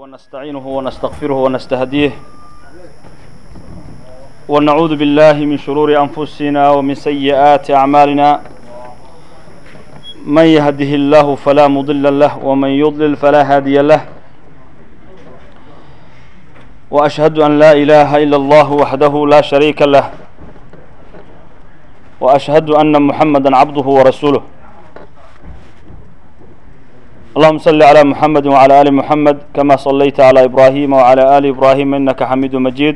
ونستعينه ونستغفره ونستهديه ونعوذ بالله من شرور أنفسنا ومن سيئات أعمالنا من يهده الله فلا مضل له ومن يضلل فلا هادي له وأشهد أن لا إله إلا الله وحده لا شريك له وأشهد أن محمدا عبده ورسوله اللهم صل على محمد وعلى آل محمد كما صليت على إبراهيم وعلى آل إبراهيم إنك حميد مجيد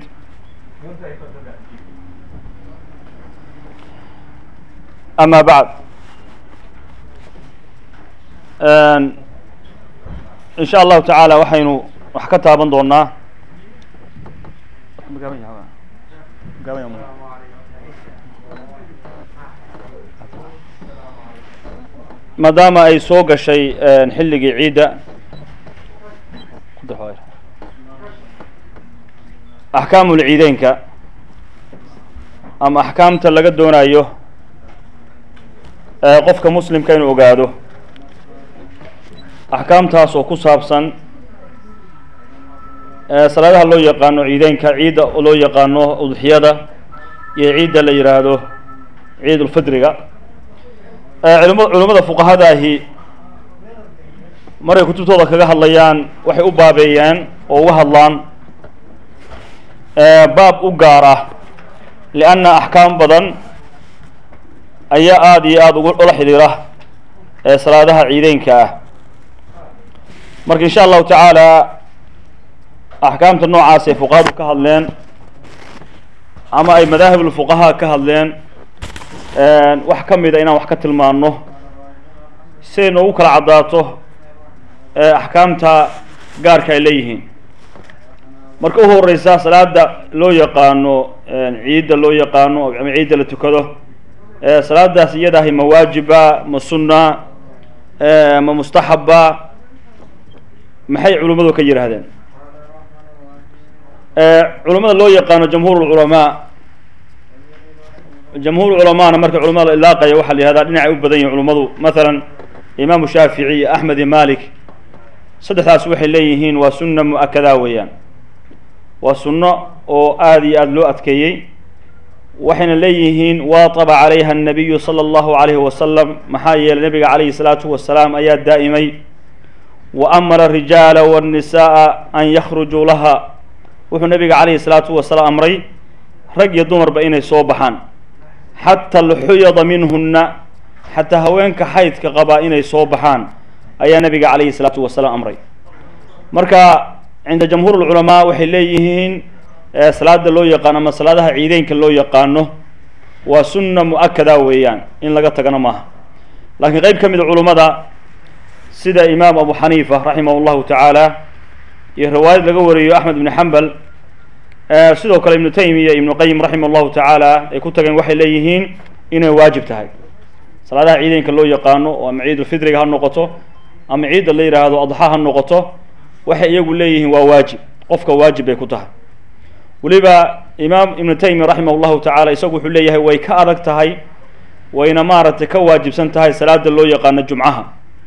أما بعد إن شاء الله تعالى waxaynu wax ka taaban doonaa maadaama ay soo gashay xilligii ciidda axkaamul ciideynka ama axkaamta laga doonayo qofka muslimka inuu ogaado axkaamtaas oo ku saabsan salaadaha loo yaqaano ciideynka ciidda loo yaqaano udxiyada iyo ciidda la yidhaahdo ciid ulfidriga culma culimmada fuqahada ahi markay kutubtooda kaga hadlayaan waxay u baabeeyaan oo uga hadlaan baab u gaar ah lianna axkaam badan ayaa aada iyo aada ugu ula xidhiira salaadaha ciideynka ah marka insha allahu tacaala axkaamta noocaas ay fuqahadu ka hadleen ama ay madaahibulfuqahaa ka hadleen wax ka mida inaan wax ka tilmaano siay noogu kala caddaato axkaamta gaarka ay leeyihiin marka u horeysa salaada loo yaqaano ciidda loo yaqaano ama ciidda la tukado salaadaas iyadaahi ma waajiba ma sunna ma mustaxaba maxay culimmadu ka yidhaahdeen culimmada loo yaqaano jamhuur lculamaa jamhuur culamaana marka culamada la ilaaqaya waxaa la yihahdaa dhinacay u badan yihin culummadu masalan imaamu shaafici iyo axmed iyo malik saddexdaas waxay leeyihiin waa sunna mu-akadaa weeyaan waa sunno oo aada iyo aada loo adkeeyey waxayna leeyihiin waataba calayha annabiyu sala allahu calayhi wasalam maxaa yeelay nabiga calayhi salaatu wasalaam ayaa daa'imay wa amara arijaala waannisaaa an yakhrujuu laha wuxuu nabiga calayhi salaatu wasalaam amray rag iyo dumarba inay soo baxaan xata alxuyada minhunna xataa haweenka xaydka qabaa inay soo baxaan ayaa nabiga calayhi salaatu wasalaam amray marka cinda jamhuur lculamaa waxay leeyihiin salaada loo yaqaano ama salaadaha ciideynka loo yaqaano waa sunna mu-akada weeyaan in laga tagano maaha laakiin qeyb ka mida culummada sida imaam abu xaniifa raximah llahu tacaala iyo riwaayad laga wariyo axmed ibni xambal sidoo kale ibnu taymiya ibnu qayim raximah llahu tacaala ay ku tageen waxay leeyihiin inay waajib tahay salaadaha ciideynka loo yaqaano oo ama ciidulfidriga ha noqoto ama ciidda la yidhaahdo adxa ha noqoto waxay iyagu leeyihiin waa waajib qofka waajib bay ku tahay weliba imaam ibnu taymiya raximah llahu tacaala isagu wuxuu leeyahay way ka adag tahay wayna maaragtay ka waajibsan tahay salaada loo yaqaano jumcaha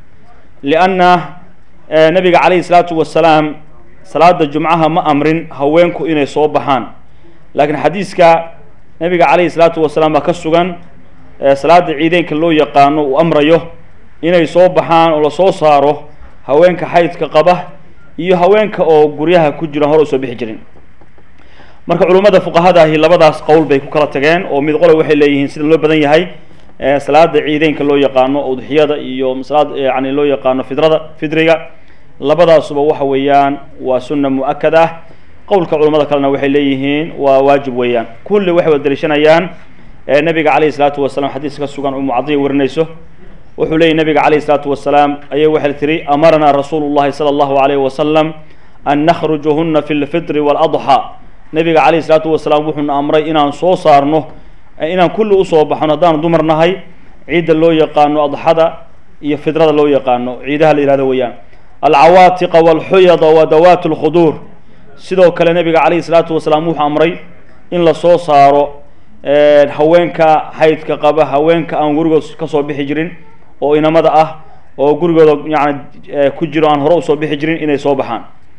lianna nabiga calayhi salaatu wasalaam salaada jumcaha ma amrin haweenku inay soo baxaan laakiin xadiiska nabiga calayhi salaatu wasalaam baa ka sugan salaada ciideynka loo yaqaano uu amrayo inay soo baxaan oo lasoo saaro haweenka xaydka qaba iyo haweenka oo guryaha ku jiran hore usoo bixi jirin marka culummada fuqahadaahi labadaas qowl bay ku kala tageen oo mid qole waxay leeyihiin sida loo badan yahay salaada ciideynka loo yaqaano udxiyada iyo salaad yani loo yaqaano fidrada fidriga labadaasuba waxa weeyaan waa sunna mu-akad ah qowlka culamada kalena waxay leeyihiin waa waajib weeyaan kulli waxay wada daliishanayaan nabiga calayhi salaatu wasalaam xadiis ka sugan umu cadiya warinayso wuxuu leeyay nabiga calayhi salaatu wasalaam ayay waxay tiri amaranaa rasuulu llahi sala allahu alayhi wasalam an nakhrujuhuna fi lfitri waaladxa nabiga calayhi salaatu wasalaam wuxuuna amray inaan soo saarno inaan kulli usoo baxno haddaanu dumar nahay ciidda loo yaqaano adxada iyo fidrada loo yaqaano ciidaha la yihahdo weeyaan alcawaatiqa walxuyada wa dawaat lkhuduur sidoo kale nabiga calayhi salaatu wasalaam wuxuu amray in lasoo saaro haweenka xaydka qaba haweenka aan gurigood kasoo bixi jirin oo inamada ah oo gurigooda yani ku jiro aan hore usoo bixi jirin inay soo baxaan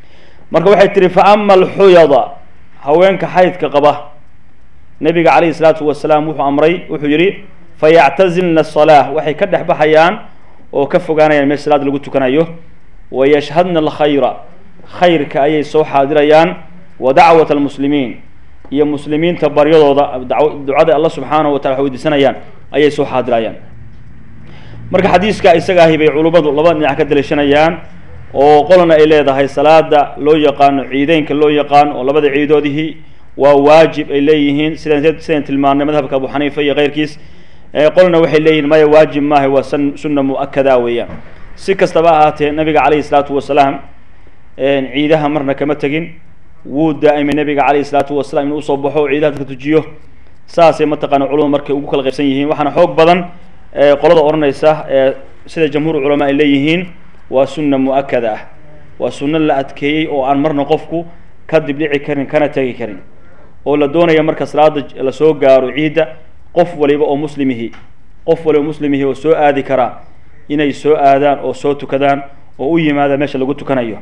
marka waxay tihi fa ama alxuyada haweenka xaydka qaba nabiga calayhi salaatu wasalaam wuxuu amray wuxuu yidhi fayactazilna asalaa waxay ka dhex baxayaan oo ka fogaanayaan meel salaad lagu tukanayo wayashhadna alkhayra khayrka ayay soo xaadirayaan wa dacwat almuslimiin iyo muslimiinta baryadooda ducada alla subxaanahu wa tala weydiisanayaan ayay soo xaadirayaan marka xadiiska isaga ahi bay culummadu laba dhinac ka daliishanayaan oo qolana ay leedahay salaada loo yaqaano ciideynka loo yaqaan oo labada ciidoodihii waa waajib ay leeyihiin sidan sidan tilmaanay madhabka abu xaniifa iyo keyrkiis qolna waxay leeyihin maya waajib maaha waa sunna mu-akada weeyaan si kastaba ahaatee nabiga calayhi salaatu wasalaam ciidaha marna kama tegin wuu daa'imay nabiga calayhi salaatu wasalaam inuu usoo baxo o ciidaha dadka tujiyo saasay mataqaana culamadu markay ugu kala qaybsan yihiin waxaana xoog badan qolada odhanaysa sida jamhuur culamaa ay leeyihiin waa sunna mu-akada ah waa sunno la adkeeyey oo aan marna qofku ka dibdhici karin kana tegi karin oo la doonaya marka salaada lasoo gaaro ciidda qof waliba oo muslimihi qof waliba muslimihi oo soo aadi karaa inay soo aadaan oo soo tukadaan oo u yimaadaan meesha lagu tukanayo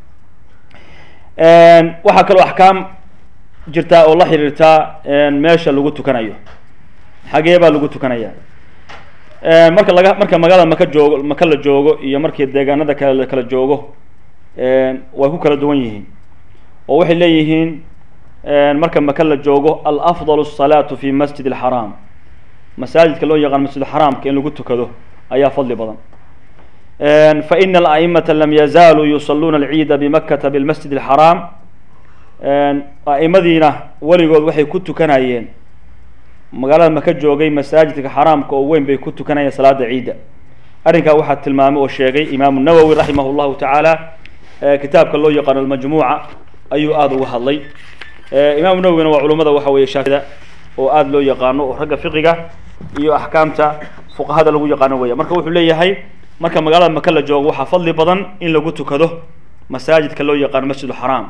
waxaa kaloo axkaam jirtaa oo la xiriirtaa meesha lagu tukanayo xagee baa lagu tukanaya marka laga marka magaalada maka joogo maka la joogo iyo markii deegaanada kale la kala joogo way ku kala duwan yihiin oo waxay leeyihiin marka maka la joogo alafdal الsalaatu fi masjid اlxaraam masaajidka loo yaqaan masjid xaraamka in lagu tukado ayaa fadli badan faina ala'imata lam yazaaluu yusaluuna alciida bimakata bilmasjid اlxaraam a'imadiina weligood waxay ku tukanayeen magaalada maka joogay masaajidka xaraamka oo weyn bay ku tukanayeen salaada ciidda arrinkaa waxaa tilmaamay oo sheegay imaamu nawowi raximah llahu tacaala kitaabka loo yaqaano almajmuuca ayuu aada uga hadlay imaamu nawowina waa culummada waxa weeye shaafida oo aada loo yaqaano oo ragga fiqiga iyo axkaamta fuqahada lagu yaqaano weya marka wuxuu leeyahay marka magaalada maka la joogo waxaa fadli badan in lagu tukado masaajidka loo yaqaano masjid xaraam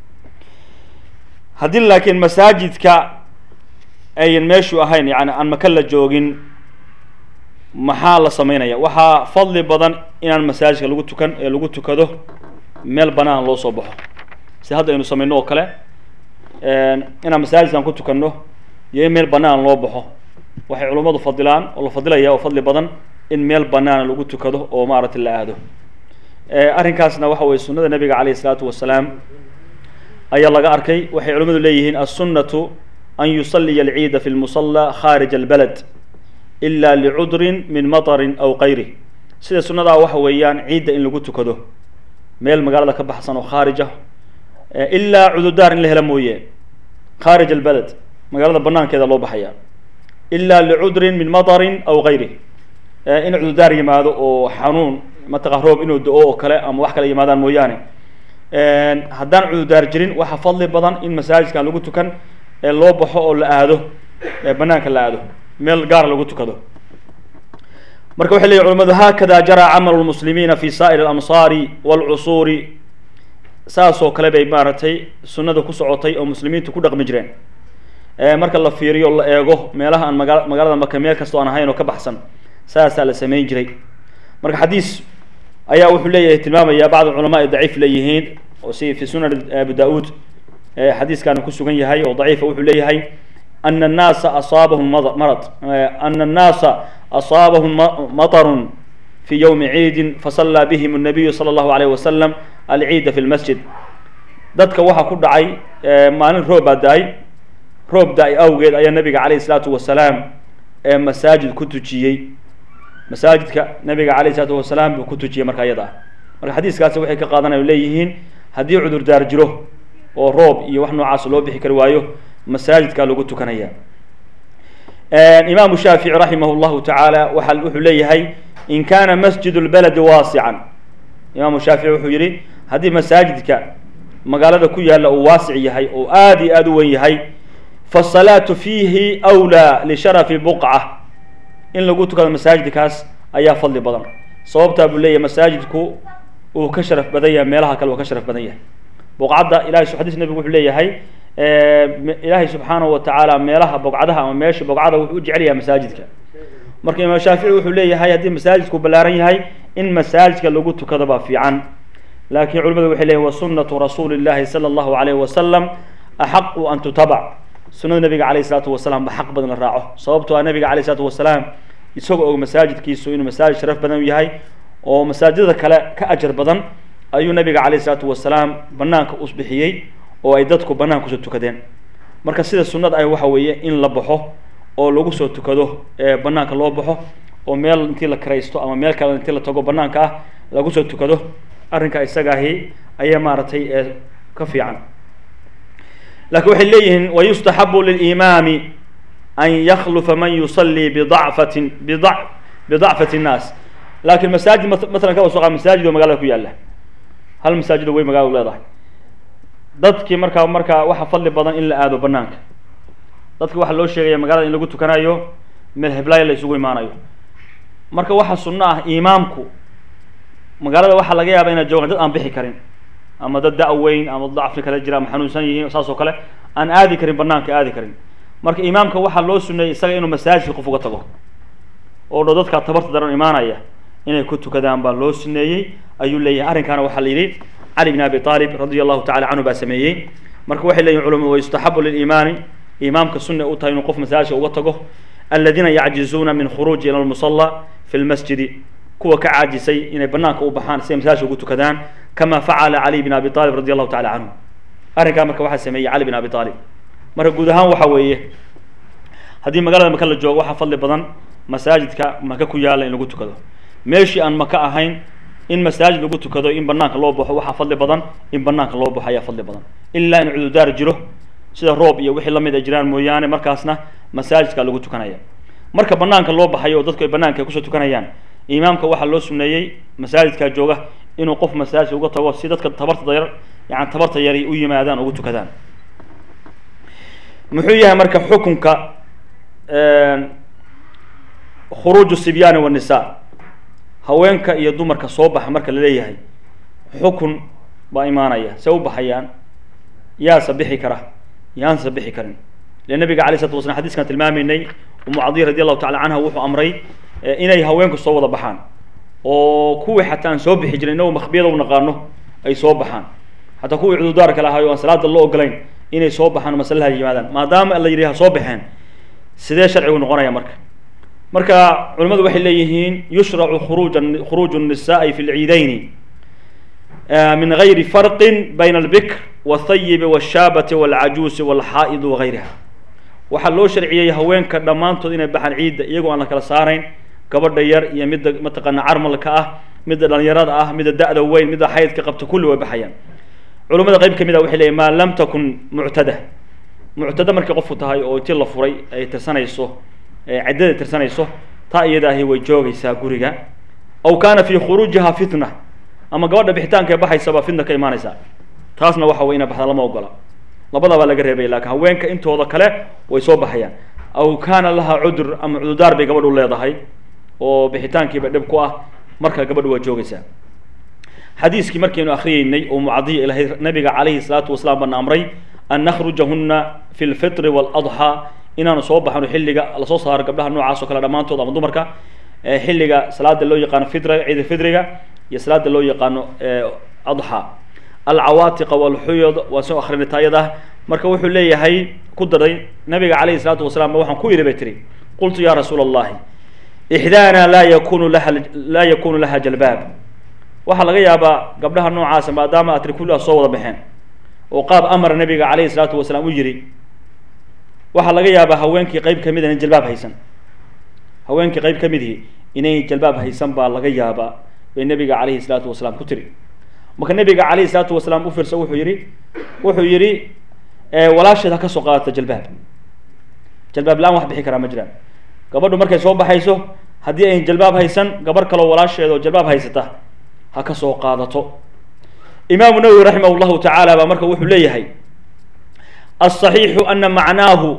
haddii laakiin masaajidka ayan meeshu ahayn yani aan maka la joogin maxaa la sameynaya waxaa fadli badan inaan masaajidka lagu tukan ee lagu tukado meel banaan loo soo baxo si hadda aynu samayno oo kale inaan masaajidkan ku tukanno iyo in meel banaan loo baxo waxay culummadu fadilaan oo la fadilaya oo fadli badan in meel banaana lagu tukado oo maaragtay la aado arrinkaasna waxa weye sunnada nabiga calayh isalaatu wasalaam ayaa laga arkay waxay culimmadu leeyihiin assunnatu an yusaliya alciida fi lmusalla kharij albalad ila licudrin min matarin aw kayri sida sunnadaa waxa weeyaan ciidda in lagu tukado meel magaalada ka baxsan oo khaarij ah ilaa cududaar in la helo mooye kharij albalad magaalada banaankeeda loo baxaya ila licudrin min matarin aw kayri in cududaar yimaado oo xanuun mataqa roob inuu do-o oo kale ama wax kale yimaadaan mooyaane haddaan cududaar jirin waxaa fadli badan in masaajidkan lagu tukan ee loo baxo oo la aado banaanka la aado meel gaara lagu tukado marka waxay leyihin culamadu haakada jaraa camalu lmuslimiina fi saa'ir alamsaari walcusuuri saasoo kale bay maaragtay sunnada ku socotay oo muslimiintu ku dhaqmi jireen marka la fiiriyo la eego meelaha aan maga magaalada maka meel kastoo aan ahayn oo ka baxsan saasaa la samayn jiray marka xadiis ayaa wuxuu leeyahay tilmaamaya bacd culamaa ay daciif leeyihiin oo si fi sunan abu da-uud xadiiskaanu ku sugan yahay oo daciifa wuxuu leeyahay ana annaasa asaabahum marad ana annaasa asaabahum matarun fi yowmi ciidin fasallaa bihim الnabiyu salى اllahu alayh wasalam alciida fi lmasjid dadka waxaa ku dhacay maalin roob baa da-ay roob da-ay awgeed ayaa nabiga calayh isalaatu wasalaam ee masaajid ku tujiyey masaajidka nabiga calayh isalaatu wasalaam buu ku tujiyey marka iyada ah marka xadiiskaasi waxay ka qaadanaya leeyihiin haddii cudurdaar jiro oo roob iyo wax noocaas loo bixi kari waayo masaajidkaa lagu tukanaya imaamu shaafici raximah llahu tacaala waa wuxuu leeyahay in kana masjid lbaladi waasican imaamu shaafici wuxuu yihi haddii masaajidka magaalada ku yaalla uu waasic yahay oo aada iyo aada u wen yahay faasalaatu fiihi wlaa lisharafi buqca in lagu tukado masaajidkaas ayaa fadli badan sababtaa buu leeyahay masaajidku uu ka sharaf badan yahay meelaha kale uu ka sharaf badan yahay buqcadda ilahay xadiis nabigu wuxuu leeyahay ilaahay subxaanahu watacaala meelaha bogcadaha ama meesha bogcada wuxuu u jecel yahay masaajidka marka imaam shaafici wuxuu leeyahay haddii masaajidku ballaaran yahay in masaajidka lagu tukado baa fiican laakiin culimadu waxay leeyihin wa sunnatu rasuuli llahi sala allahu alayhi wasalam axaqu an tutabac sunnada nabiga calayh isalaatu wasalaam ba xaq badan la raaco sababtoo ah nabiga calayh isalaatu wasalaam isagoo og masaajidkiisu inuu masaajid sharaf badan yahay oo masaajidada kale ka ajar badan ayuu nabiga calayh isalaatu wasalaam banaanka u bixiyey oo ay dadku banaanka kusoo tukadeen marka sida sunnada ay waxa weeye in la baxo oo lagu soo tukado ee banaanka loo baxo oo meel intii la karaysto ama meel kale intii la tago banaanka ah lagu soo tukado arrinka isagaahi ayaa maaragtay ee ka fiican laakiin waxay leeyihiin wayustaxabu lilimaami an yaklufa man yusallii bidacfatin bida bidacfati nnaas laakiin masaajid masalan ka soo qa masaajid oo magaalada ku yaalla hal masaajid oo wey magaaladu leedahay dadkii markaa markaa waxa fadli badan in la aado banaanka dadka waxaa loo sheegaya magaalada in lagu tukanayo meel heblaayo la isugu imaanayo marka waxaa sunno ah imaamku magaalada waxaa laga yaaba inay joogaan dad aan bixi karin ama dad da-weyn ama dacfi kale jira ama xanuunsan yihiin saas oo kale aan aadi karin banaanka aadi karin marka imaamka waxaa loo suneeyey isaga inuu masaajidka qof uga tago oo dho dadkaa tabarta daran imaanaya inay ku tukadaan baa loo suneeyey ayuu leeyahay arrinkaana waxaa la yidhi cali bn abi aalib radia allahu tacala canhu baa sameeyey marka waxay leeyihin culamadu wayustaxabu lilimaani imaamka sunna u tahay inuu qof masaajidka uga tago aladiina yacjizuuna min khuruuji ila lmusalla fi lmasjidi kuwa ka caajisay inay banaanka u baxaan si ay masaajidka ugu tukadaan kama facala cali bn abi aalib radi allahu tacala canhu arrinkaa marka waxaa sameeyey cali bn abi aalib marka guud ahaan waxa weeye haddii magaalada maka la joogo waxaa fadli badan masaajidka maka ku yaalla in lagu tukado meeshii aan maka ahayn in masaajid lagu tukado in banaanka loo baxo waxaa fadli badan in banaanka loo baxo ayaa fadli badan ilaa in cududaar jiro sida roob iyo wixii lamid ay jiraan mooyaane markaasna masaajidka lagu tukanaya marka banaanka loo baxayo oo dadku ay banaanka kusoo tukanayaan imaamka waxaa loo suneeyey masaajidka jooga inuu qof masaajid uga tago si dadka tabarta yar yani tabarta yari u yimaadaan ugu tukadaan muxuu yahay marka xukunka khuruuju sibyaani wanisa haweenka iyo dumarka soo baxa marka la leeyahay xukun baa imaanaya see u baxayaan yaasa bixi kara yaansa bixi karin le nabiga alay slatu waslam xadiskan tilmaamaynay umu cadiya radi allahu tacala canha wuxuu amray inay haweenku soo wada baxaan oo kuwii xataa aan soo bixi jirin inagu makbiyada u naqaano ay soo baxaan xataa kuwii cududaarka lahaay o aan salaada loo ogolayn inay soo baxaan o masalaha yimaadaan maadaama la yidhi ha soo baxeen sidee sharcigu noqonaya marka marka culimadu waxay leeyihiin yushracu khuruuja khuruuju الnisaءi fi اlciidayni min gayri farqi bayna albikr wاthayibi wاshaabati wاlcajuusi wاlxaa'id wagayriha waxaa loo sharciyey haweenka dhammaantood inay baxaan ciidda iyagoo aan la kala saarayn gabadha yar iyo midda mataqaana carmalka ah midda dhalinyarada ah midda da-da weyn midda xaydka qabta kulli way baxayaan culimada qayb kamid a waxay leeyihin maa lam takun muctada muctada markay qofku tahay oo intii la furay ay tirsanayso ciddada tirsanayso taa iyadaahi way joogaysaa guriga aw kaana fii khuruujiha fitna ama gabadha bixitaanka ee baxaysaba fitna ka imaanaysa taasna waxa wey ina baxda lama ogola labadabaa laga reebay lakin haweenka intooda kale way soo baxayaan aw kaana laha cudur ama cududaar bay gabadhu leedahay oo bixitaankiiba dhib ku ah marka gabadhu waa joogaysaa xadiiskii markaynu akriyeynay oo mucadiya ilahay nabiga calayhi salaatu wasalaam bana amray an nakhrujahuna fi lfitri waaladxaa inaanu soo baxno xilliga lasoo saaro gabdhaha noocaas oo kale dhammaantood ama dumarka xilliga salaada loo yaqaano fitra ciida fitriga iyo salaada loo yaqaano adxa alcawaatiqa walxuyad waan soo akrinay taayada marka wuxuu leeyahay ku daray nabiga calayhi salaatu wasalaam ba waxaan ku yidhi bay tiri qultu ya rasuula allahi ixdaana laa yakunu laha laa yakunu laha jalbaab waxaa laga yaabaa gabdhaha noocaasa maadaama atri kulliha soo wada baxeen oo qaab amara nabiga calayhi salaatu wasalaam u yidhi waxaa laga yaabaa haweenkii qayb kamid inay jalbaab haysan haweenkii qayb ka midii inay jalbaab haysan baa laga yaabaa bay nabiga calayhi salaatu wasalaam ku tiri marka nabiga calayhi salaatu wasalaam u fiirsa wuxuu yidhi wuxuu yidhi walaasheed ha ka soo qaadata jalbaab jalbaab la-aan wax bixi karaa ma jiraan gabadhu markay soo baxayso haddii ayn jalbaab haysan gabarh kaloo walaasheed oo jalbaab haysata ha ka soo qaadato imaamu nawowi raximah llahu tacaala baa marka wuxuu leeyahay aلصaxiixu ana macnaahu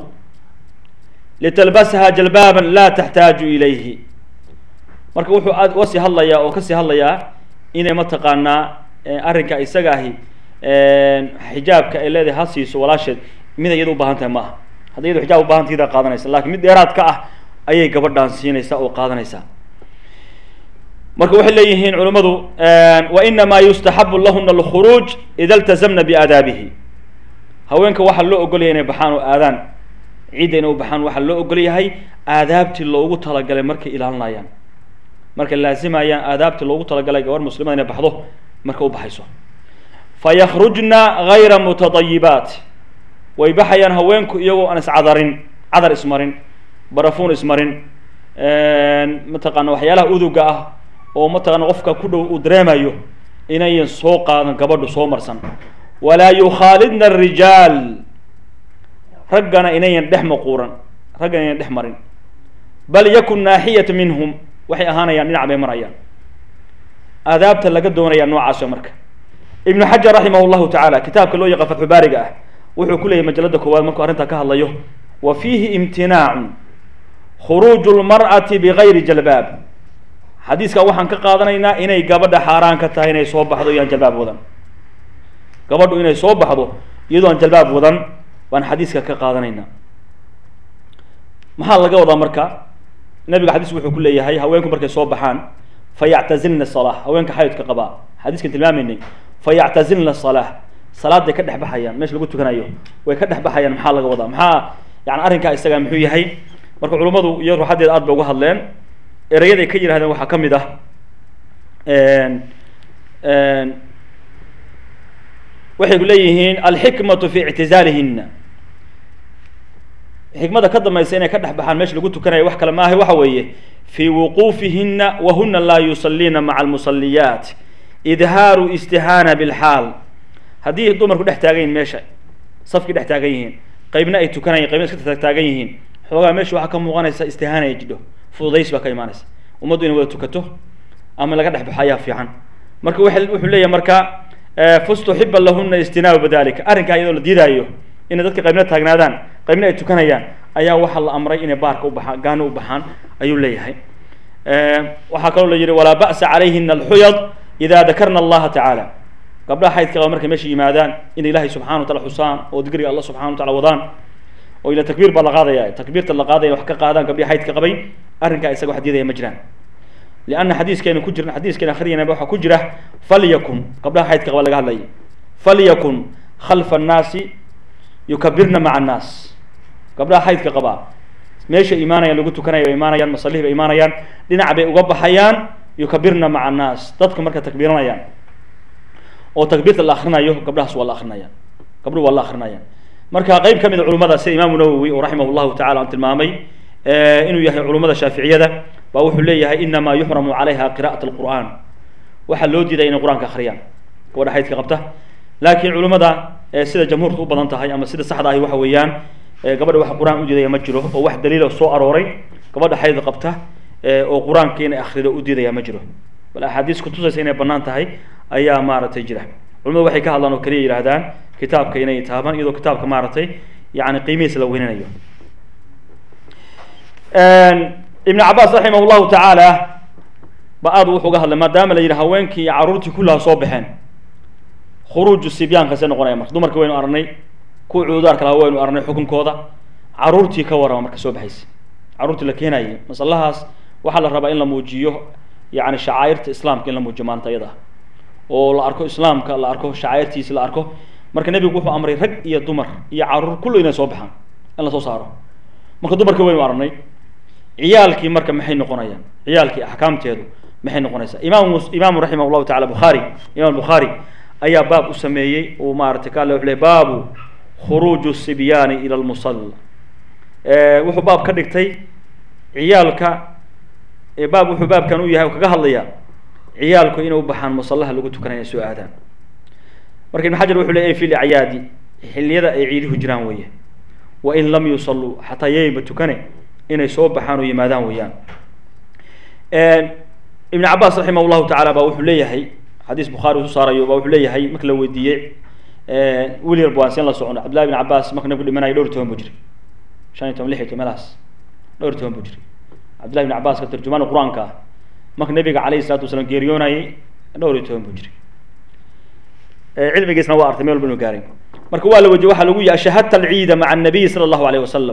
litalbasha jalbaaba laa taxtaaju ilayhi marka wuxuu aad uga sii hadlayaa oo kasii hadlayaa inay mataqaanaa arrinka isaga ahi xijaabka ay leedahay ha siiso walaasheed mid iyada ubaahan tahay ma aha hadda iyado xijaab ubahanta idaa qaadanaysa lakin mid dheeraad ka ah ayay gabadhaan siinaysaa oo qaadanaysaa marka waxay leeyihiin culummadu wa inamaa yustaxabu lahuna alkhuruuj ida iltazamna biaadaabihi haweenka waxaa loo ogolyahay inay baxaan oo aadaan ciidda inay u baxaan waxaa loo ogol yahay aadaabtii loogu talagalay markay ilaalinayaan markay laazimayaan aadaabtii loogu talagalay gabar muslimada inay baxdo marka u baxayso faykhrujna gayra mutadayibaat way baxayaan haweenku iyagoo aan iscadarin cadar ismarin barafuun ismarin mataqaana waxyaalaha uduga ah oo mataqana qofka ku dhow uu dareemayo inayan soo qaadan gabadhu soo marsan walaa yukhaalidna arijaal raggana inayan dhex maquuran raggana inayan dhex marin bal yakun naaxiyata minhum waxay ahaanayaan dhinac bay marayaan aadaabta laga doonaya noocaas marka ibnu xajar raximah llahu tacaala kitaabka loo yaqaan fatxu baariga ah wuxuu ku leeyahy majalada koowaad markuu arrintaa ka hadlayo wa fiihi imtinaacun khuruuju lmar'ati bigayri jalbaab xadiiskan waxaan ka qaadanaynaa inay gabadha xaaraan ka tahay inay soo baxdo iyaan jalbaab wadan gabadhu inay soo baxdo iyadoo aan jalbaab wadan baan xadiiska ka qaadanaynaa maxaa laga wadaa marka nabiga xadiisku wuxuu ku leeyahay haweenku markay soo baxaan fayactazilna salaa haweenka xayidka qabaa xadiiskan tilmaamaynay fayactazilna salaa salaaday ka dhex baxayaan meesha lagu tukanayo way ka dhex baxayaan maxaa laga wadaa maxaa yani arrinkaa isaga muxuu yahay marka culummadu iyo ruuxadeeda aad bay uga hadleen erayaday ka yidhahdeen waxaa ka mid ah waxay leeyihiin alxikmatu fi ictizaalihina xikmada ka dambaysa inay ka dhex baxaan meesha lagu tukanayo wax kale maaha waxa weeye fii wuquufihina wahuna laa yusaliina maca almusaliyaat idhaaru istihaana bilxaal haddii dumarku dhex taagan yihin meesha safkii dhex taagan yihiin qaybna ay tukanayan qaybna iska taagan yihiin xoogaa meesha waxaa ka muuqanaysa istihaana ay jidho fududays baa ka imaanaysa ummaddu inay wada tukato ama laga dhex baxo ayaa fiican marka wuxuu leeyahay marka fastuxiba lahuna istinaabu badalika arrinkaa iyadoo la diidaayo inay dadka qaybna taagnaadaan qaybna ay tukanayaan ayaa waxaa la amray inay baarka u baxaan gaano u baxaan ayuu leeyahay waxaa kaloo la yihi walaa ba'sa calayhina alxuyad ida dakarna allaha tacaala gabdhaha xaydka qaba markay meesha yimaadaan inay ilaahay subxana wa tacala xusaan oo digriga allah subxana wa tacala wadaan oo ila takbiir baa la qaadaya takbiirta la qaadaya wax ka qaadaan gabdhihi xaydka qabay arrinkaa isaga wax diidaya ma jiraan lianna xadiiskeenu ku jira xadiiskeena akhriyana waxaa ku jira falyakun gabdhaha xaydka qaba laga hadlaya falyakun khalfa annaasi yukabirna maca annaas gabdhaha xaydka qabaa meesha imaanayaan lagu tukanaya bay imaanayaan masalihii bay imaanayaan dhinac bay uga baxayaan yukabirna maca annaas dadku marka takbiiranayaan oo takbiirta la akrinayo gabdhahaas waa la akrinayaan gabdhuhu waa la akrinayaan marka qeyb ka mid a culimada sida imaamu nawowi oo raximah llahu tacala aan tilmaamay inuu yahay culummada shaaficiyada baa wuxuu leeyahay inamaa yuxramu calayha qira'at alqur'an waxaa loo diiday inay qur-aanka akhriyaan gabadha xaydka qabta laakiin culimmada sida jamhuurta u badan tahay ama sida saxda ahi waxa weeyaan gabadha wax qur-aan u diidaya ma jiro oo wax daliila soo arooray gabadha xayd qabta oo qur-aanka inay akhrido u diidaya ma jiro bal axaadiis kutusaysa inay banaan tahay ayaa maaragtay jira culimadu waxay ka hadlaan oo kaliya yidhahdaan kitaabka inay taabaan iyadoo kitaabka maaragtay yani qiimihiisa la weynanayo ibn cabaas raximah llahu tacaala ba aad wuxuu ga hadlay maadaama la yidhi haweenkii iyo caruurtii kullaha soo baxeen khuruuju sibyaanka see noqonaya marka dumarka waynu aragnay kuwa cududaarka laha waynu aragnay xukunkooda caruurtii ka warrama marka soo baxaysa caruurtii la keenayay masalahaas waxaa la rabaa in la muujiyo yani shacaa'irta islaamka in la muujiyo maanta iyada oo la arko islaamka la arko shacaa'irtiisi la arko marka nebigu wuxuu amray rag iyo dumar iyo caruur kullu inay soo baxaan in la soo saaro marka dumarka waynu aragnay ciyaalkii marka maxay noqonayaan ciyaalkii axkaamteedu maxay noqonaysaa imaam imaamu raximah llahu tacala bukhaari imam bukhaari ayaa baab u sameeyey uu maarata ka alle wuxuu ley baabu khuruuju sibyaani ila lmusalla wuxuu baab ka dhigtay ciyaalka baab wuxuu baabkan u yahay oo kaga hadlaya ciyaalku inay u baxaan musallaha lagu tukanaya soo aadaan marka ibn xajar wuxuu ley fi lacyaadi xilliyada ay ciiduhu jiraan weeye wain lam yusalluu xataa yayba tukane inay soo baxaan oo yimaadaan weeyaan ibn cabaas raximah llahu tacala ba wuxuu leeyahay xadiis bukhaari usu saarayo ba wuxuu leeyahay marka la weydiiyey weli yar baan seen la socono cabdillahi bin cabaas marka nabigu dhimanayo dhowr toban buu jiray shan iyo toban lix iyo toban meelahaas dhowr toban buu jiray cabdillahi bin cabaas ka tarjumaan qur-aanka ah marka nabiga calayhi salatu wasalaam geeriyoonayay dhowr iyo toban buu jiray cilmigiisna waa artay meel walba inuu gaaray marka waa la wejiyey waxaa lagu yihi ashahadta alciida maca annabiy sala allahu alayh wasalam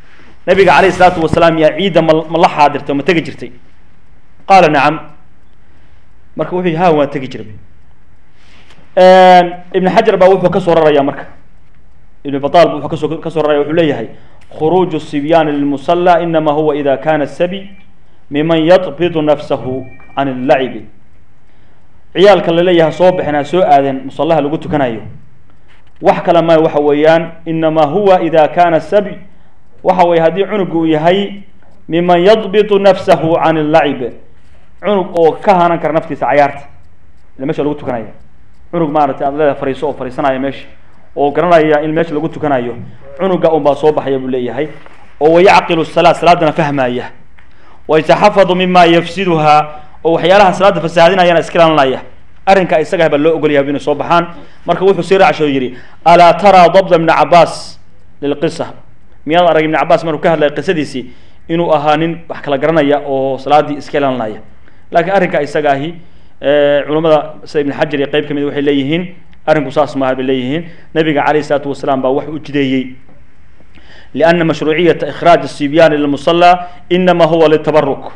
nabiga calayhi salaatu wasalaam yaa ciidda ma ma la xaadirtay ma tegi jirtay qaala nacam marka wuxuu yihi ha waan tegi jiray ibn xajar baa wuxuu kasoo raraya marka ibn batal wuxuu kasoo kasoo raraya wuxuu leeyahay khuruuju sibyaani lilmusala inama huwa ida kana sabi miman yadbidu nafsahu can illacibi ciyaalka laleeyahay soo baxeen ha soo aadeen musallaha lagu tukanayo wax kale ma waxa weeyaan inama huwa ida kana sabi waxa weye haddii cunugu uu yahay miman yadbitu nafsahu can illacib cunug oo ka hanan kara naftiisa cayaarta ila mesha lagu tukanaya cunug maaragtay aad leedahay fariiso oo fariisanaya meesha oo garanaya in meesha lagu tukanayo cunuga un baa soo baxaya buu leeyahay oo wayacqilu salaa salaadana fahmaya wayataxafadu mima yafsiduha oo waxyaalaha salaada fasaahadinayana iska ilaalinaya arrinka isaga baa loo ogolyahay inay soo baxaan marka wuxuu sii raacsho yidhi alaa taraa dabda ibni cabaas lilqisa miyaad arag ibni cabaas markuu ka hadlaya qisadiisii inuu ahaa nin wax kala garanaya oo salaadii iska ilaalinaya laakiin arrinka isaga ahi culummada sida ibn xajar iyo qeyb ka mid waxay leeyihiin arrinku saas maaha bay leeyihiin nabiga calayh isalaatu wasalaam baa wax u jideeyey liana mashruuciyata ikhraaj الsibyan ila musala inama huwa litabaruk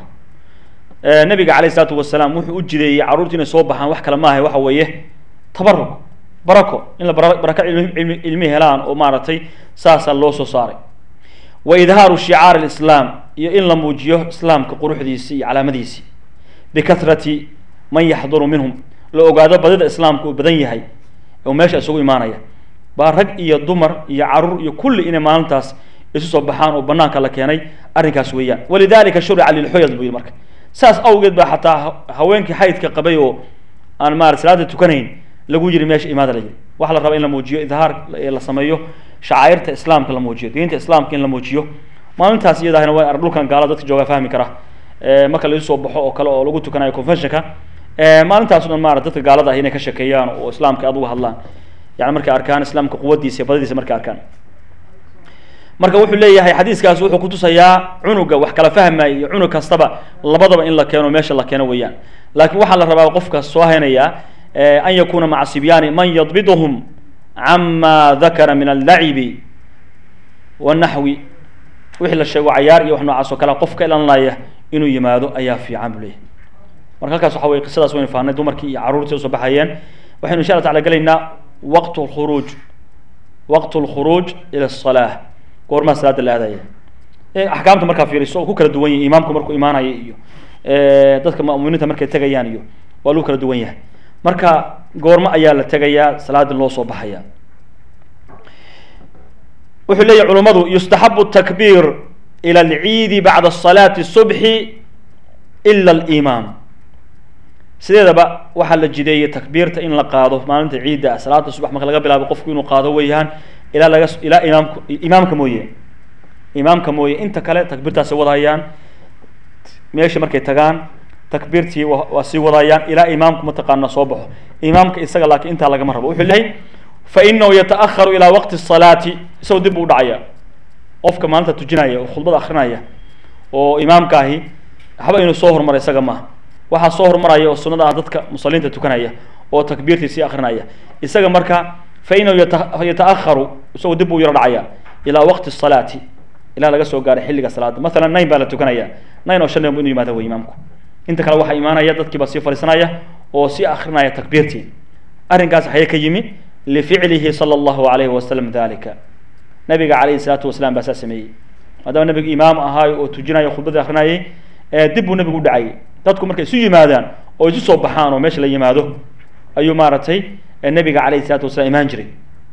nabiga calayh isalaatu wasalaam wuxuu u jideeyey carruurtu inay soo baxaan wax kale maaha waxa weeye tabaruk barako in la barako ilmi helaan oo maaragtay saasaa loo soo saaray wa idhaaru shicaar اlislaam iyo in la muujiyo islaamka quruxdiisi iyo calaamadiisi bikahrati man yaxduru minhum la ogaado badida islaamka uu badan yahay oo meesha isugu imaanaya baa rag iyo dumar iyo caruur iyo kulli inay maalintaas isu soo baxaan oo banaanka la keenay arrinkaas weeyaan walidalika shurica lilxuyad buu yidhi marka saas awgeed baa xataa haweenkii xaydka qabay oo aan maarata salaada tukanayn lagu yiri meesha imaada la yiri waxaa la rabaa in la muujiyo idhaar la sameeyo shacairta islaamka la muujiyo diinta islaamka in la muujiyo maalintaas iyadahna waa dhulkan gaala dadka joogaa fahmi kara marka la isu soo baxo oo kale oo lagu tukanayo conventionka maalintaas o dhan maarata dadka gaalada ah inay ka shekeeyaan oo islaamka aad uga hadlaan yani markay arkaan islaamka quwadiisa iyo badadiisa markay arkaan marka wuxuu leeyahay xadiiskaas wuxuu kutusayaa cunuga wax kala fahmaya iyo cunug kastaba labadaba in la keeno meesha la keeno weeyaan laakiin waxaa la rabaa qofka soo haynaya an yakuna maca sibyaani man yadbiduhum cama dakara min allacibi wanaxwi wixii la sheego cayaar iyo wax noocaas oo kale qofka ilanlaya inuu yimaado ayaa fiican buu leeyahay marka halkaas waxa weye qisadaas waynu fahnay dumarkii iyo carruurtii usoo baxayeen waxaynu insha alla tacala gelaynaa waqt lkhuruuj waqt lkhuruuj ila asalaa goormaa salaada la aadaya axkaamta markaa fiiriso oo ku kala duwan yahay imaamku markuu imaanaya iyo dadka muminiinta markay tegayaan iyo waa lagu kala duwan yahay marka goormo ayaa la tegayaa salaadin loo soo baxaya wuxuu leeyahy culummadu yustaxabu takbiir ila alciidi bacda salaati subxi ila alimaam sideedaba waxaa la jideeyey takbiirta in la qaado maalinta ciidda ah salaada subax marka laga bilaabo qofku inuu qaado weeyaan ilaa laga ilaa imaamku imaamka mooye imaamka mooye inta kale takbiirtaasi wadayaan meesha markay tagaan takbiirtii waa sii wadayaan ilaa imaamku mataqaana soo baxo imaamka isaga laakiin intaa lagama rabo wuxuu leeyahay fa inahu yata'aharu ilaa waqti salaati isagoo dib buu dhacaya qofka maalinta tujinaya oo khudbada akrinaya oo imaamka ahi waxba inuu soo hormaro isaga maaha waxaa soo hormaraya oo sunada ah dadka musaliinta tukanaya oo takbiirtii sii akrinaya isaga marka fa inahu yata'aharu isagoo dib buu yaro dhacaya ilaa waqti salaati ilaa laga soo gaaray xilliga salaada masalan nine baa la tukanaya nine oo shan inu yimaada wey imaamku inta kale waxaa imaanaya dadkii baa sii fadhiisanaya oo sii akrinaya takbiirtii arrinkaas waxay ka yimi lificlihi sala allahu alayhi wasalam dalika nabiga calayhi salaatu wasalaam baa saa sameeyey maadaama nabigu imaam ahaayo oo tujinayo khudbadii akrinayay dib buu nabigu u dhacayay dadku markay isu yimaadaan oo isu soo baxaan oo meesha la yimaado ayuu maaragtay nabiga calayhi salatu wasalam imaan jiray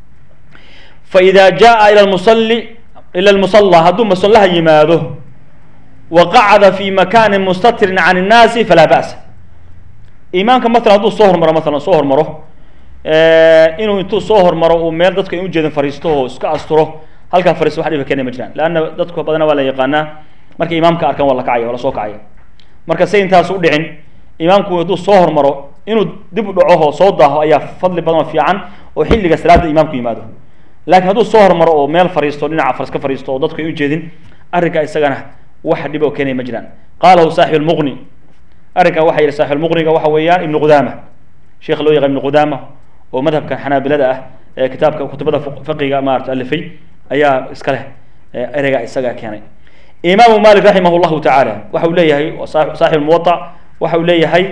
fa ida jaa ila lmusalli ila lmusalla hadduu musallaha yimaado wa qacada fi makanin mustatirin can innaasi falaa ba'sa imaamka matalan hadduu soo hormaro matalan soo hormaro inuu intuu soo hormaro uu meel dadku ay ujeedin fariisto oo iska asturo halkaa fariisto wax dhiba keena ma jiraan leanna dadku badana waa la yaqaanaa markay imaamka arkaan waa la kacaya waa la soo kacaya marka say intaas u dhicin imaamku hadduu soo hormaro inuu dib u dhaco oo soo daaho ayaa fadli badan oo fiican oo xilliga salaada imaamku yimaado laakiin hadduu soo hormaro oo meel fariisto dhinaca faras ka fariisto oo dadku ay ujeedin arrinka isagana wax dhib oo keenaya ma jiraan qaalahu saaxibu lmuqni arrinkan waxa yihi saaxibu lmuqniga waxa weeyaan ibnu qudaama sheekha loo yaqaan ibnu qudaama oo madhabkan xanaabilada ah ee kitaabka kutubada fiqiga maarata alifay ayaa iska leh ereyga isaga keenay imaamu malik raximah llahu tacaala waxa uu leeyahay saaxib muwaa waxa uu leeyahay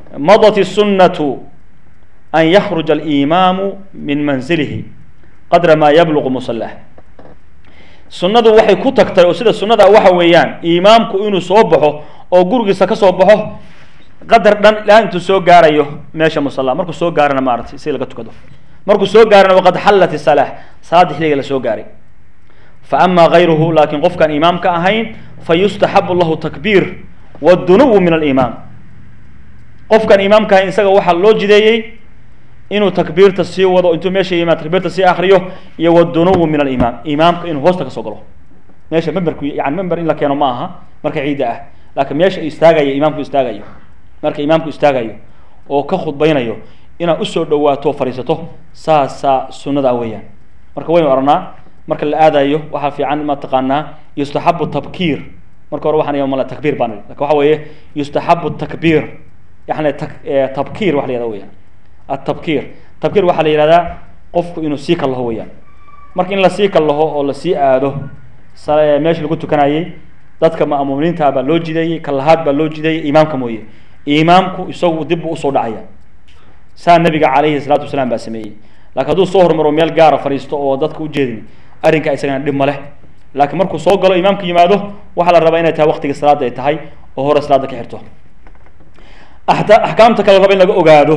madat الsunaة an yakruja اlimaamu min manzilihi qadra ma yablugu musalah sunnadu waxay ku tagtay oo sida sunnada waxa weeyaan imaamku inuu soo baxo oo gurigiisa ka soo baxo qadar dhan ilaa intuu soo gaarayo meesha musalla markuu soo gaarana maaratay si laga tukado markuu soo gaarana waqad xallat isalah salaada xilliga la soo gaaray fa ama gayruhu laakiin qofkaan imaam ka ahayn fa yustaxabu lahu takbiir wadunuwu min alimaam qofkaan imaamka ahayn isaga waxaa loo jideeyey inuu takbiirta sii wado intuu meesha yimaad takbiirta sii akriyo iyo wadunuwu min alimaam imaamka inuu hoosta kasoo galo meesha memberku yani member in la keeno ma aha marka ciidda ah laakiin meesha istaagaya imaamku istaagayo marka imaamku istaagayo oo ka khudbaynayo inaad usoo dhawaato fadhiisato saasaa sunnada weeyaan marka waynu oranaa marka la aadayo waxaa fiican ma taqaanaa yustaxabu tabkiir marka hore waxaan mal takbiir baan lakin waxa weeye yustaxabu takbiir yani tabkiir waxa la yahda weyaan atabkiir tabkiir waxaa la yihahdaa qofku inuu sii kallaho weyaan marka in lasii kallaho oo lasii aado meesha lagu tukanayey dadka ma'muuminiinta baa loo jideeyey kallahaad baa loo jideeyey imaamka mooye imaamku isagu dib buu usoo dhacaya saa nabiga calayhi salaatu wasalaam baa sameeyey lakin hadduu soo hormaro meel gaara fadhiisto oo dadka ujeedin arrinka isagana dhib ma leh laakiin markuu soo galo imaamku yimaado waxaa la rabaa inay tahay waqtiga salaada ay tahay oo hore salaada ka xirto axkaamta kale raba in laga ogaado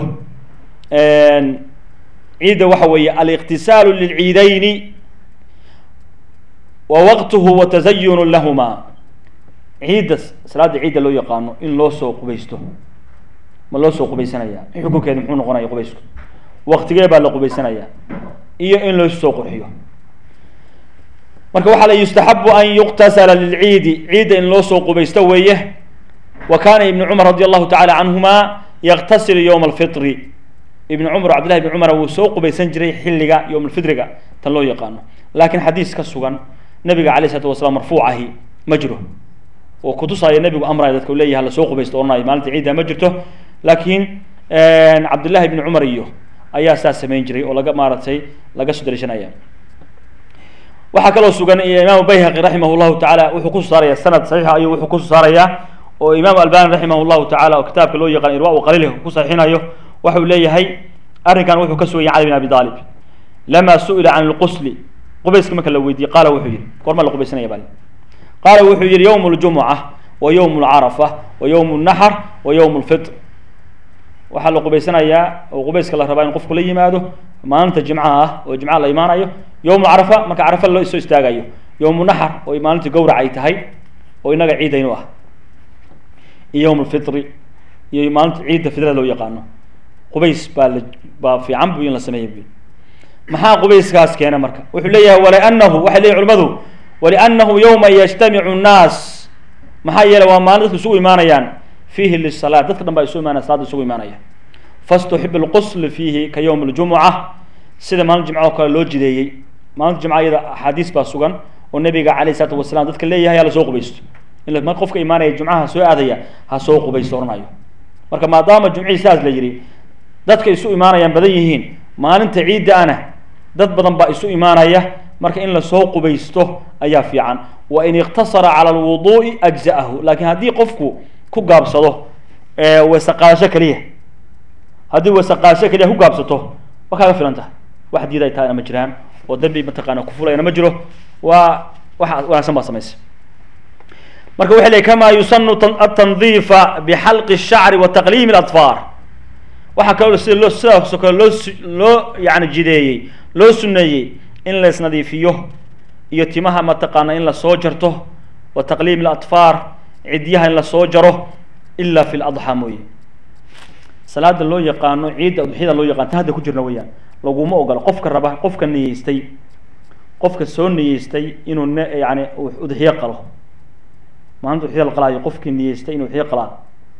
ciidda waxa weeye aliqtisaalu lilciidayni wa waqtuhu wa tazayunu lahuma ciidda salaada ciidda loo yaqaano in loo soo qubaysto ma loo soo qubaysanaya xukunkeeda muxuu noqonaya qubaysku waqtigee baa la qubaysanaya iyo in loo soo qurxiyo marka waxaa la yustaxabu an yuqtasala lilciidi ciidda in loo soo qubaysto weeye wa kana ibnu cumar radi allahu tacala canhuma yaqtasilu yowma alfitri ibn cumar cabdillahi ibn cumar wuu soo qubaysan jiray xilliga yowm alfitriga tan loo yaqaano laakiin xadiis ka sugan nabiga alayh isalatu wasalaam marfuucahi ma jiro oo kutusaya nabigu amraya dadka u leeyahay lasoo qubaysto oranayo maalinta ciidda ma jirto laakiin cabdillahi ibni cumar iyo ayaa saas samayn jiray oo laga maaratay laga soo daliishanaya waxaa kaloo sugan imaamu bayhaqi raximah llahu tacaala wuxuu kusoo saaraya sanad saxiixa ayuu wuxuu kusoo saaraya oo imaamu albani raximah llahu tacala oo kitaabka loo yaqaan irwa qaliilh ku saxiixinayo waxau leeyahay arrinkan wuxuu ka sugan yahay cali bin abi aalib lama su'ila can lqusli qubayska marka la weydiiyey qaala wuxuu yihi goorma la qubaysanaya bal qaala wuxuu yihi yowm ljumuca wa yowm lcarafa wa yowm naxr wa yowm lfitr waxaa la qubaysanayaa oo qubayska la rabaa in qofku la yimaado maalinta jimcaha ah oo jimcaha la imaanayo yowm carafa marka carafa loo soo istaagayo yowm naxr oo maalinta gawrac ay tahay oo inaga ciidaynu ah iyo yowm lfitri iyo maalinta ciidda fidrada loo yaqaano qubays baa la baa fiican bu in la sameeya bu maxaa qubayskaas keena marka wuxuu leeyahay walianahu waxay leeyihin culimadu walianahu yowma yajtamicu nnaas maxaa yeelay waa maalin dadku isugu imaanayaan fiihi lisalaat dadka dhan baa isu imaanaya salada isugu imaanaya fastuxib lqusl fiihi ka yowm ljumuca sida maalin jimca oo kale loo jideeyey maalinta jimca iyada axaadiis baa sugan oo nabiga calayh isalaatu wasalam dadka leeyahay hala soo qubaysto in mar qofka imaanaya jumcaha soo aadaya ha soo qubaysto oranayo marka maadaama jumcihii sidaas la yidhi dadka isu imaanayaan badan yihiin maalinta ciidda ana dad badan baa isu imaanaya marka in lasoo qubaysto ayaa fiican wa in iqtasara cala alwuduu'i ajza'ahu laakiin haddii qofku ku gaabsado weesaqaadasho keliya haddii weesaqaadasho keliya ku gaabsato waa kaaga filan tahay wax diiday tahayna ma jiraan oo dambi mataqaana kufulayna ma jiro waa wax wanaagsan baa samaysa marka waxay leey kama yusanu atandiifa bixalqi الshacri wa taqliimi اladfaar waxaa kaloo sida loo sidaasoo kale loo loo yani jideeyey loo suneeyey in la isnadiifiyo iyo timaha mataqaana in lasoo jarto wa taqliim اladfaar cidyaha in lasoo jaro ila fi ladxaa mooye salaada loo yaqaano ciidda udxiyada loo yaqaan ta hadda ku jirna weyaan laguma ogola qofka raba qofka niyeystay qofka soo niyeystay inuu n yani udxiyo qalo maalinta udxiyada la qalaayo qofkii niyeystay inuu udxiyo qalaa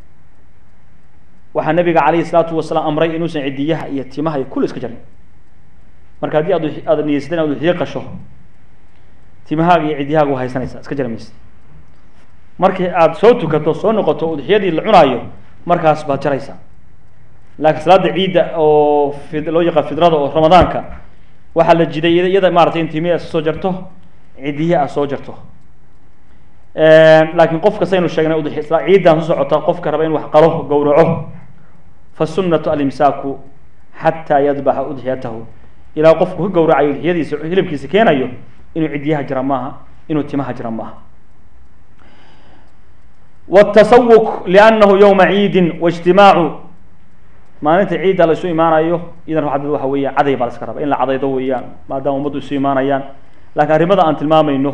waxaa nabiga calayhi salaatu wasalaam amray inuusan cidiyaha iyo timaha iyo kul iska jarin marka haddii aad aad niyeysatay inaad udxiyo qasho timahaaga iyo cidyahaaga waa haysanaysaa iska jari maysa markii aad soo tukato soo noqoto udxiyadii la cunaayo markaas baad jaraysaa laakiin salaada ciidda oo fid loo yaqaan fidrada oo ramadaanka waxaa la jiday iyada maratay in timihi aad soo jarto cidiya aad soo jarto laakiin qof kasta aynu sheegnay udxi ciiddan soo socota qofka raba in wax qalo gawraco fasunatu alimsaaku xataa yadbaxa udxiyatahu ilaa qofku ka gowracayo udxiyadiisa hilibkiisa keenayo inuu cidyaha jira maaha inuu timaha jira maaha wtasawuk liannahu yowma ciidin waijtimaacu maalinta ciidda la isu imaanayo idan waxaad waxa weeyaan caday baa la iska raba in la cadaydo weeyaan maadaama ummaddu isu imaanayaan laakiin arrimada aan tilmaamayno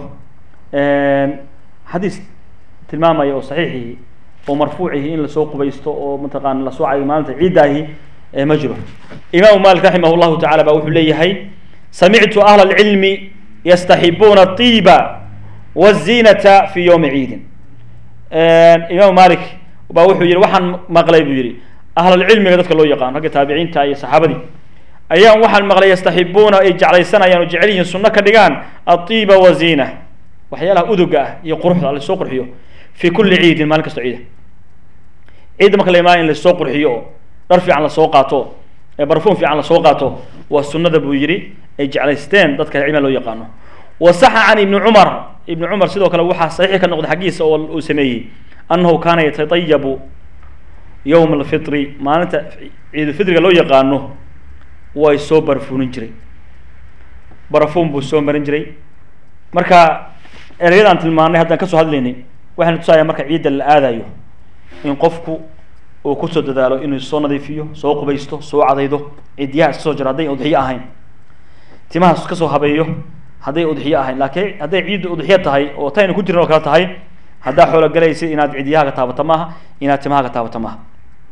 xadiis tilmaamaya oo saxiixihi oo marfuucihi in lasoo qubaysto oo mataqaana lasoo caday maalinta ciiddaahi ma jiro imaamu malik raximah llahu tacala ba wuxuu leeyahay samictu ahla alcilmi yastaxibuuna atiiba wazinata fi yowmi ciidin imaamu malik ba wuxuu yihi waxaan maqlay buu yihi ahlalcilmiga dadka loo yaqaan ragga taabiciinta iyo saxaabadii ayaan waxaan maqlay yastaxibuuna ay jeclaysanayaan oo jecel yihiin sunno ka dhigaan atiiba wazina waxyaalaha uduga ah iyo quruxda lasoo qurxiyo fi kuli ciidin maalin kasto ciida ciidda marka la imaanay in lasoo qurxiyo oo dhar fiican lasoo qaato ee barfuum fiican lasoo qaato waa sunnada buu yihi ay jeclaysteen dadka cilmiga loo yaqaano wasaxa can ibni cumar ibni cumar sidoo kale waxaa saxiix ka noqday xaggiisa oo uu sameeyey annahu kaana yatatayabu yowma alfitri maalinta ciidulfitriga loo yaqaano way soo barfuunin jiray barafuun buu soo marin jiray marka ereyadaan tilmaanay haddaan kasoo hadlaynay waxayna tusaaya marka ciidda la aadayo in qofku uu kusoo dadaalo inuu soo nadiifiyo soo qubaysto soo cadaydo cidyaha iska soo jiro hadday udxiyo ahayn timaha iska soo habeeyo hadday udxiyo ahayn laakiin hadday ciidda udxiyo tahay oo tayna ku jirin oo kale tahay haddaa xoolo galaysid inaad cidyaha ka taabato maaha inaad timaha ka taabato maaha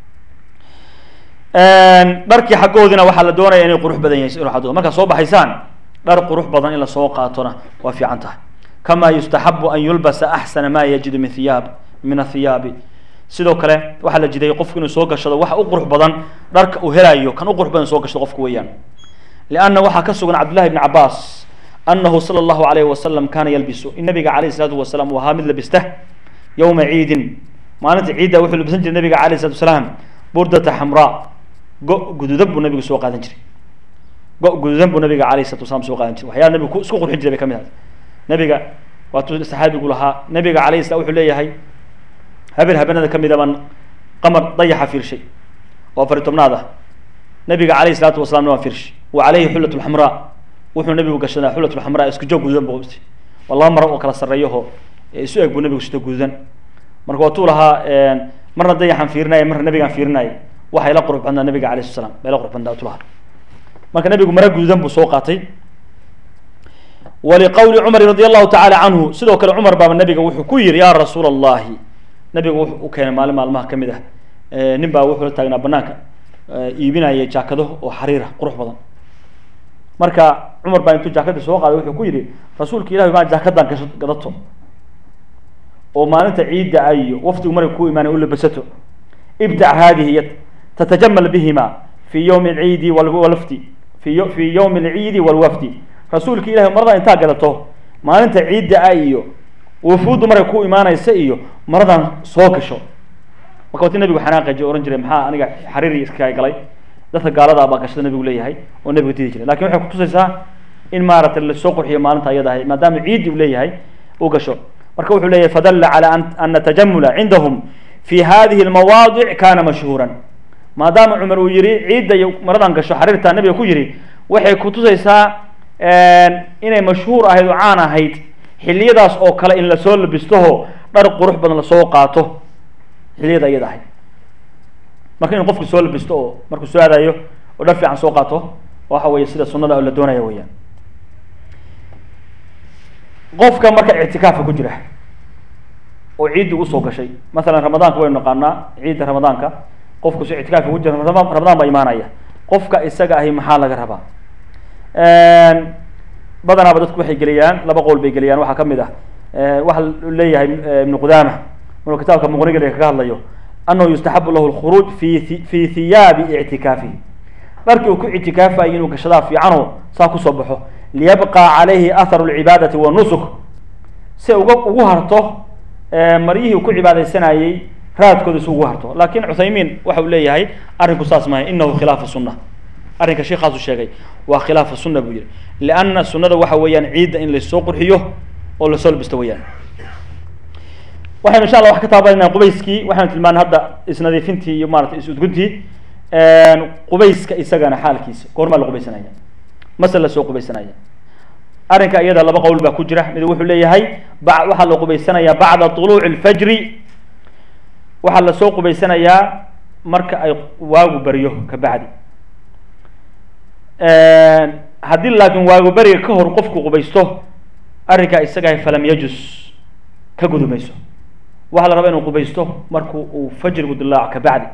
dharkii xaggoodina waxaa la doonaya inay qurux badan yahay ruuxadooda markaad soo baxaysaan dhar qurux badan in lasoo qaatona waa fiican tahay kama yustaxabu an yulbasa axsana ma yajidu min hiyaab min athiyaabi sidoo kale waxaa la jiday qofku inuu soo gashado waxa u qurux badan dharka uu helayo kan u qurux badan soo gashado qofku weeyaan lianna waxaa ka sugan cabdullahi bni cabaas anahu sala allahu alayhi wasalam kaana yalbisu in nabiga alayh isalaatu wasalaam uu ahaa mid labista yowma ciidin maalinta ciidda wuxuu labisan jiray nabiga alayh isalatu wasalaam burdata xamraa go guduudan buu nabigu soo qaadan jiray go guduudan buu nabiga alayh isalatu wasalaam soo qaadan jiray waxyaala nabigu ku isku qurxin jiray bay ka mid ahay nabiga waatuu saxaabigu lahaa nabiga alayh salam wuxuu leeyahay habeen habeenada ka mida baan qamar dayaxa fiirshay oo afari tobnaad ah nabiga alayh isalaatu wasalamna waan fiirshay wa caleyhi xullat lxamraa wuxuu nabigu gashadaa xullat lxamraa isku joog gududan buu qabtay waa laba maro oo kala sarreeyaho isu eg buu nabigu sito gududan marka waatuu lahaa marna dayaxaan fiirinaya marna nabigaan fiirinaya waxay la qurux badnaa nabiga alayh sala slam bay la qurux badnaa tu lahaa marka nabigu maro gududan buu soo qaatay waliqowli cumar radi allahu tacala canhu sidoo kale cumar baaba nabiga wuxuu ku yihi ya rasuula allahi nabigu wuxuu u keenay maalin maalmaha kamid ah nin baa wuxuu la taagnaa banaanka iibinaya jaakado oo xariira qurux badan marka cumar baa intuu jaakadii soo qaaday wuxuu ku yihi rasuulka ilahi maa jaakadan gasho gadato oo maalinta ciidda a iyo waftigu markay ku imaanay u labasato ibdac haadihi y tatajamal bihima fi yowmi alciidi walwafdi fi fi yowmi alciidi walwafdi rasuulka ilahi marada intaa gadato maalinta ciidda a iyo wufuuddu markay ku imaanaysa iyo maradan soo gasho marka wati nabigu xanaaqaji ohan jiray maxaa aniga xariiri iska galay dadka gaalada baa gashada nabigu leeyahay oo nabigu didi jiray lakin waxay kutusaysaa in maaragtay lasoo qurxiyo maalinta ayada ahay maadaama ciiddi u leeyahay u gasho marka wuxuu leeyahay fadalla cala ana tajamula cindahum fi hadihi lmawaadic kana mashhuuran maadaama cumar uu yihi ciidda iyo maradan gasho xariirta nabiga ku yihi waxay kutusaysaa inay mashhuur ahayd oo caan ahayd xiliyadaas oo kale in lasoo labistoho dhar qurux badan lasoo qaato xiliyada iyada ahayd marka in qofku soo labisto oo markuu soo aadayo oo dhar fiican soo qaato waxa weeye sida sunada oo la doonaya weyaan qofka marka ictikaafka ku jira oo ciiddi usoo gashay masalan ramadaanka waynu naqaanaa ciidda ramadaanka qofku si ictikaafka ku jira ramadaan ramadaan baa imaanaya qofka isaga ahi maxaa laga rabaa badanaaba dadku waxay geliyaan laba qowl bay geliyaan waxaa kamid ah waxa leeyahay ibnu qudaama maruu kitaabka muqniga kaga hadlayo anahu yustaxabu lahu lkhuruuj fi fi hiyaabi ictikaafihi dharkii uu ku ictikaafayo inuu gashadaa fiicano saa kusoo baxo liyabqa calayhi atharu lcibaadati wanusuk si uga ugu harto maryihii uu ku cibaadaysanayey raadkooda si ugu harto lakin cuthaymiin waxa uu leeyahay arrinku saas maaha inahu khilaafa sunna arrinka sheikaasu sheegay waa khilaafa sunna buu yihi lianna sunnada waxa weeyaan ciidda in lasoo qurxiyo oo lasoo labisto weyaan waxaynu insha allah wax ka taabanayna qubayskii waxaynu tilmaanay hadda isnadiifintii iyo maratay is-udguntii qubayska isagana xaalkiisa goormaa la qubaysanaya mase lasoo qubaysanaya arrinka iyada laba qowl baa ku jira mid wuxuu leeyahay ba waxaa la qubaysanayaa bacda طuluuci اlfajri waxaa lasoo qubaysanayaa marka ay waagu baryo ka bacdi haddii laakiin waagu beriga ka hor qofku qubaysto arrinkaa isagahay falam yajus ka gudumayso waxaa la rabaa inuu qubaysto marku uu fajrigu dilaaco ka bacdi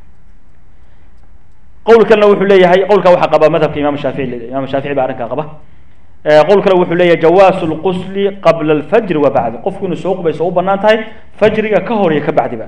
qowl kalena wuxuu leeyahay qowlkaa waxaa qaba madhabka imam shaafici imam shaafici baa arrinkaa qaba qowl kale wuxuu leeyahay jawaasu lqusli qabla alfajri wa bacdi qofku inuu soo qubaysto u banaan tahay fajriga ka hor iyo ka bacdiba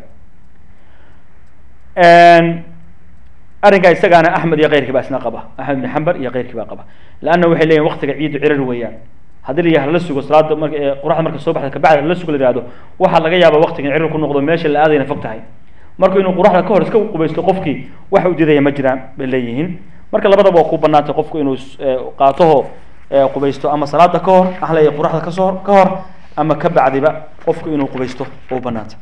arrinkaa isagaana axmed iyo keyrkii baa isna qaba axmed bin xambar iyo keyrkii baa qaba leanna waxay leeyihin waktiga ciiddu cirar weeyaan haddii la yaha lala sugo salaada mar qoraxda marka soo baxda kabacdi lala sugo la yihahdo waxaa laga yaaba waktigan cirar ku noqdo meesha la aadayna fog tahay marka inuu qoraxda ka hor iska qubaysto qofkii wax u didaya ma jiraan bay leeyihiin marka labadaba waa ku banaantay qofku inuu qaatoho qubaysto ama salaada ka hor ahlaya qoraxda kasoo ka hor ama ka bacdiba qofku inuu qubaysto u banaantay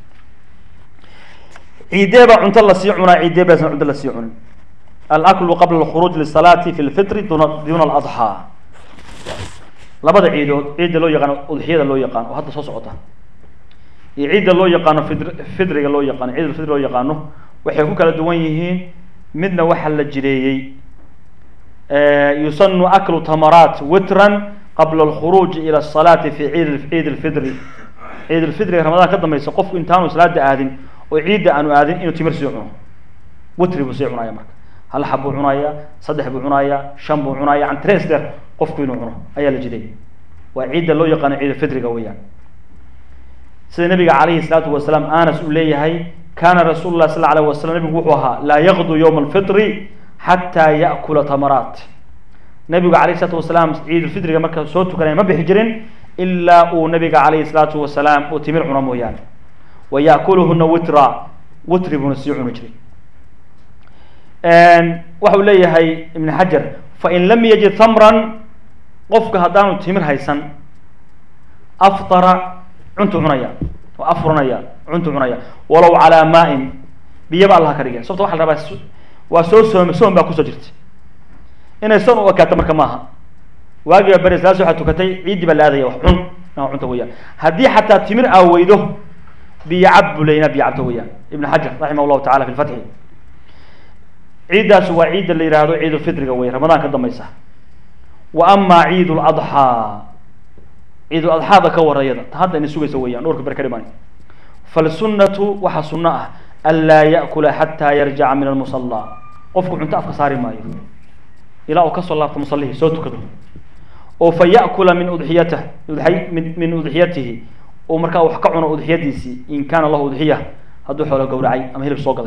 ciidee baa cunto lasii cunaa ciidee baasan cunto lasii cunin alaklu qabla alkhuruuj lisalaati fi lfitri duna duna aladxaa labada ciidood ciidda loo yaqaano udxiyada loo yaqaano oo hadda soo socota iyo ciidda loo yaqaano fidr fidriga loo yaqaano ciid alfidri loo yaqaano waxay ku kala duwan yihiin midna waxaa la jireeyey yusanu aklu tamaraat witran qabla alkhuruuji ila asalaati fi ciid ciid alfidri ciid alfidriga ramadaan ka dambaysa qofku intaanu salaada aadin oo ciidda aanu aadin inuu timir sii cuno witri buu sii cunaya marka hal xab buu cunaya saddex buu cunaya shan buu cunaya an tres der qofku inuu cuno ayaa la jiday waa ciidda loo yaqaano ciid alfidriga weeyaan sida nabiga calayhi salaatu wasalaam anas uu leeyahay kana rasuulu lah sal alayh wasalam nabigu wuxuu ahaa laa yaqdu yowma alfitri xataa yaakula tamaraat nabigu alayh salaatu wasalaam ciid alfidriga marka soo tukanaya ma bixi jirin ilaa uu nabiga calayhi salaatu wasalaam uu timir cuno mooyaane wa yaakuluhuna witra witri buuna sii cuni jiray waxa uu leeyahay ibn xajar fain lam yajid tamran qofka haddaanu timir haysan aftara cuntu cunaya oo afuranaya cuntu cunaya walow calaa maain biyaba allah ka dhigay sababta waxa la rabaa waa soo soome soom baa kusoo jirta inay soon u ekaato marka maaha waagiba beri salaas waxaa tukatay ciiddii baa la aadaya wax cun ina cunta weeyaan haddii xataa timir aa weydo biyo cab buu leeyna biyo cabto weeyaan ibn xajar raximah llahu tacala fi lfatxi ciiddaas waa ciidda la yihahdo ciid ulfidriga wey ramadaan ka dambaysa wa amaa ciid ladxaa ciid uladxaada ka warayada ta hadda ina sugaysa weeyaan dhowrka ber ka dhiman falsunnatu waxaa sunno ah anlaa yaakula xataa yarjaca min almusallaa qofku cunto afka saari maayo ilaa uu kasoo laabto musallihii soo tukado oo fa yaakula min udxiyatah udxay min min udxiyatihi oo markaa wax ka cuno udxiyadiisii in kaana lahu udxiya hadduu xoolo gowracay ama hilib soo gaday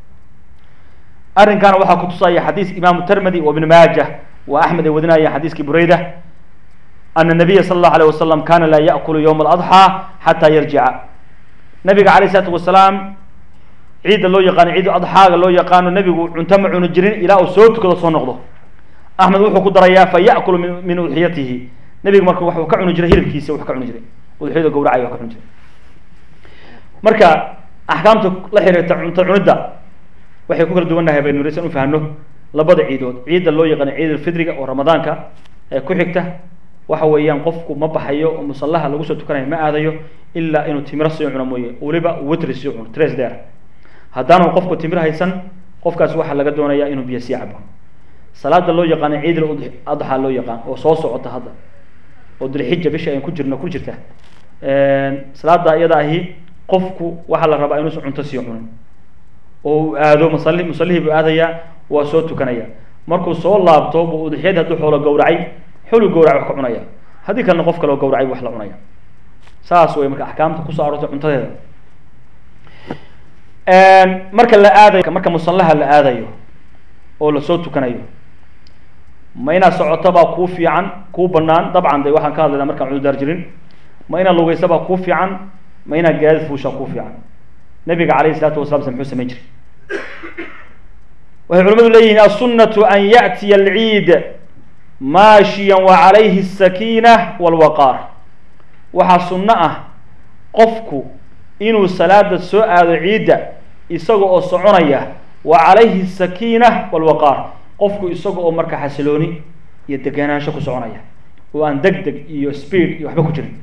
arrinkaana waxaa kutusaya xadiis imaamu termedi wa ibn maaja wa axmed ay wadinaya xadiiskii bureyda ana nabiya sala allahu alayh wasalam kana laa yaakulu yowma aladxaa xataa yarjica nabiga alayh isalaatu wasalaam ciidda loo yaqaano ciid adxaaga loo yaqaano nebigu cunto ma cuni jirin ilaa uu soo tukado soo noqdo axmed wuxuu ku darayaa fa yaakulu min min udxiyatihi nebigu marka waxuu ka cuni jiray hilibkiisa wax ka cuni jiray udxiyada gowracay wax ka cuni jiray marka axkaamta la xiriirta cunto cunidda waxay ku kala duwannahay baynu raysan u fahno labada ciidood ciidda loo yaqaano ciid alfidriga oo ramadaanka ee ku xigta waxa weeyaan qofku ma baxayo oo musallaha lagu soo tukanayo ma aadayo ilaa inuu timiro sii cuno mooye weliba witri sii cuno tres der haddaanu qofku timir haysan qofkaas waxaa laga doonayaa inuu biyo sii cabo salaada loo yaqaano ciid adxaa loo yaqaan oo soo socota hadda oo dilxija bisha ayn ku jirno ku jirta salaada iyada ahi qofku waxaa la rabaa inuusan cunto sii cunin oo uu aado musali musallihii buu aadayaa waa soo tukanaya markuu soo laabto buu udxiyadii hadduu xoolo gowracay xolu gowracay wax ka cunaya haddii kalena qof kaleo gowracay bu wax la cunaya saas way marka axkaamta kusoo aroortay cuntadeeda marka la aadayo marka musallaha la aadayo oo lasoo tukanayo ma inaad socoto baa kuu fiican kuu banaan dabcan de waxaan ka hadlaynaa markaan cududaar jirin ma inaad lugeysa baa kuu fiican ma inaad gaadid fuushaa kuu fiican nabiga alayh isalaatu wasalaam se muxuu samayn jiray waxay culamadu leeyihiin aلsunatu an yaأtiya alciid maashiya wacalayhi الsakiina wاlwaqaar waxaa sunno ah qofku inuu salaada soo aado ciidda isaga oo soconaya wa calayhi asakiina walwaqaar qofku isaga oo marka xasilooni iyo degenaansho ku soconaya oo aan deg deg iyo speed iyo waxba ku jirin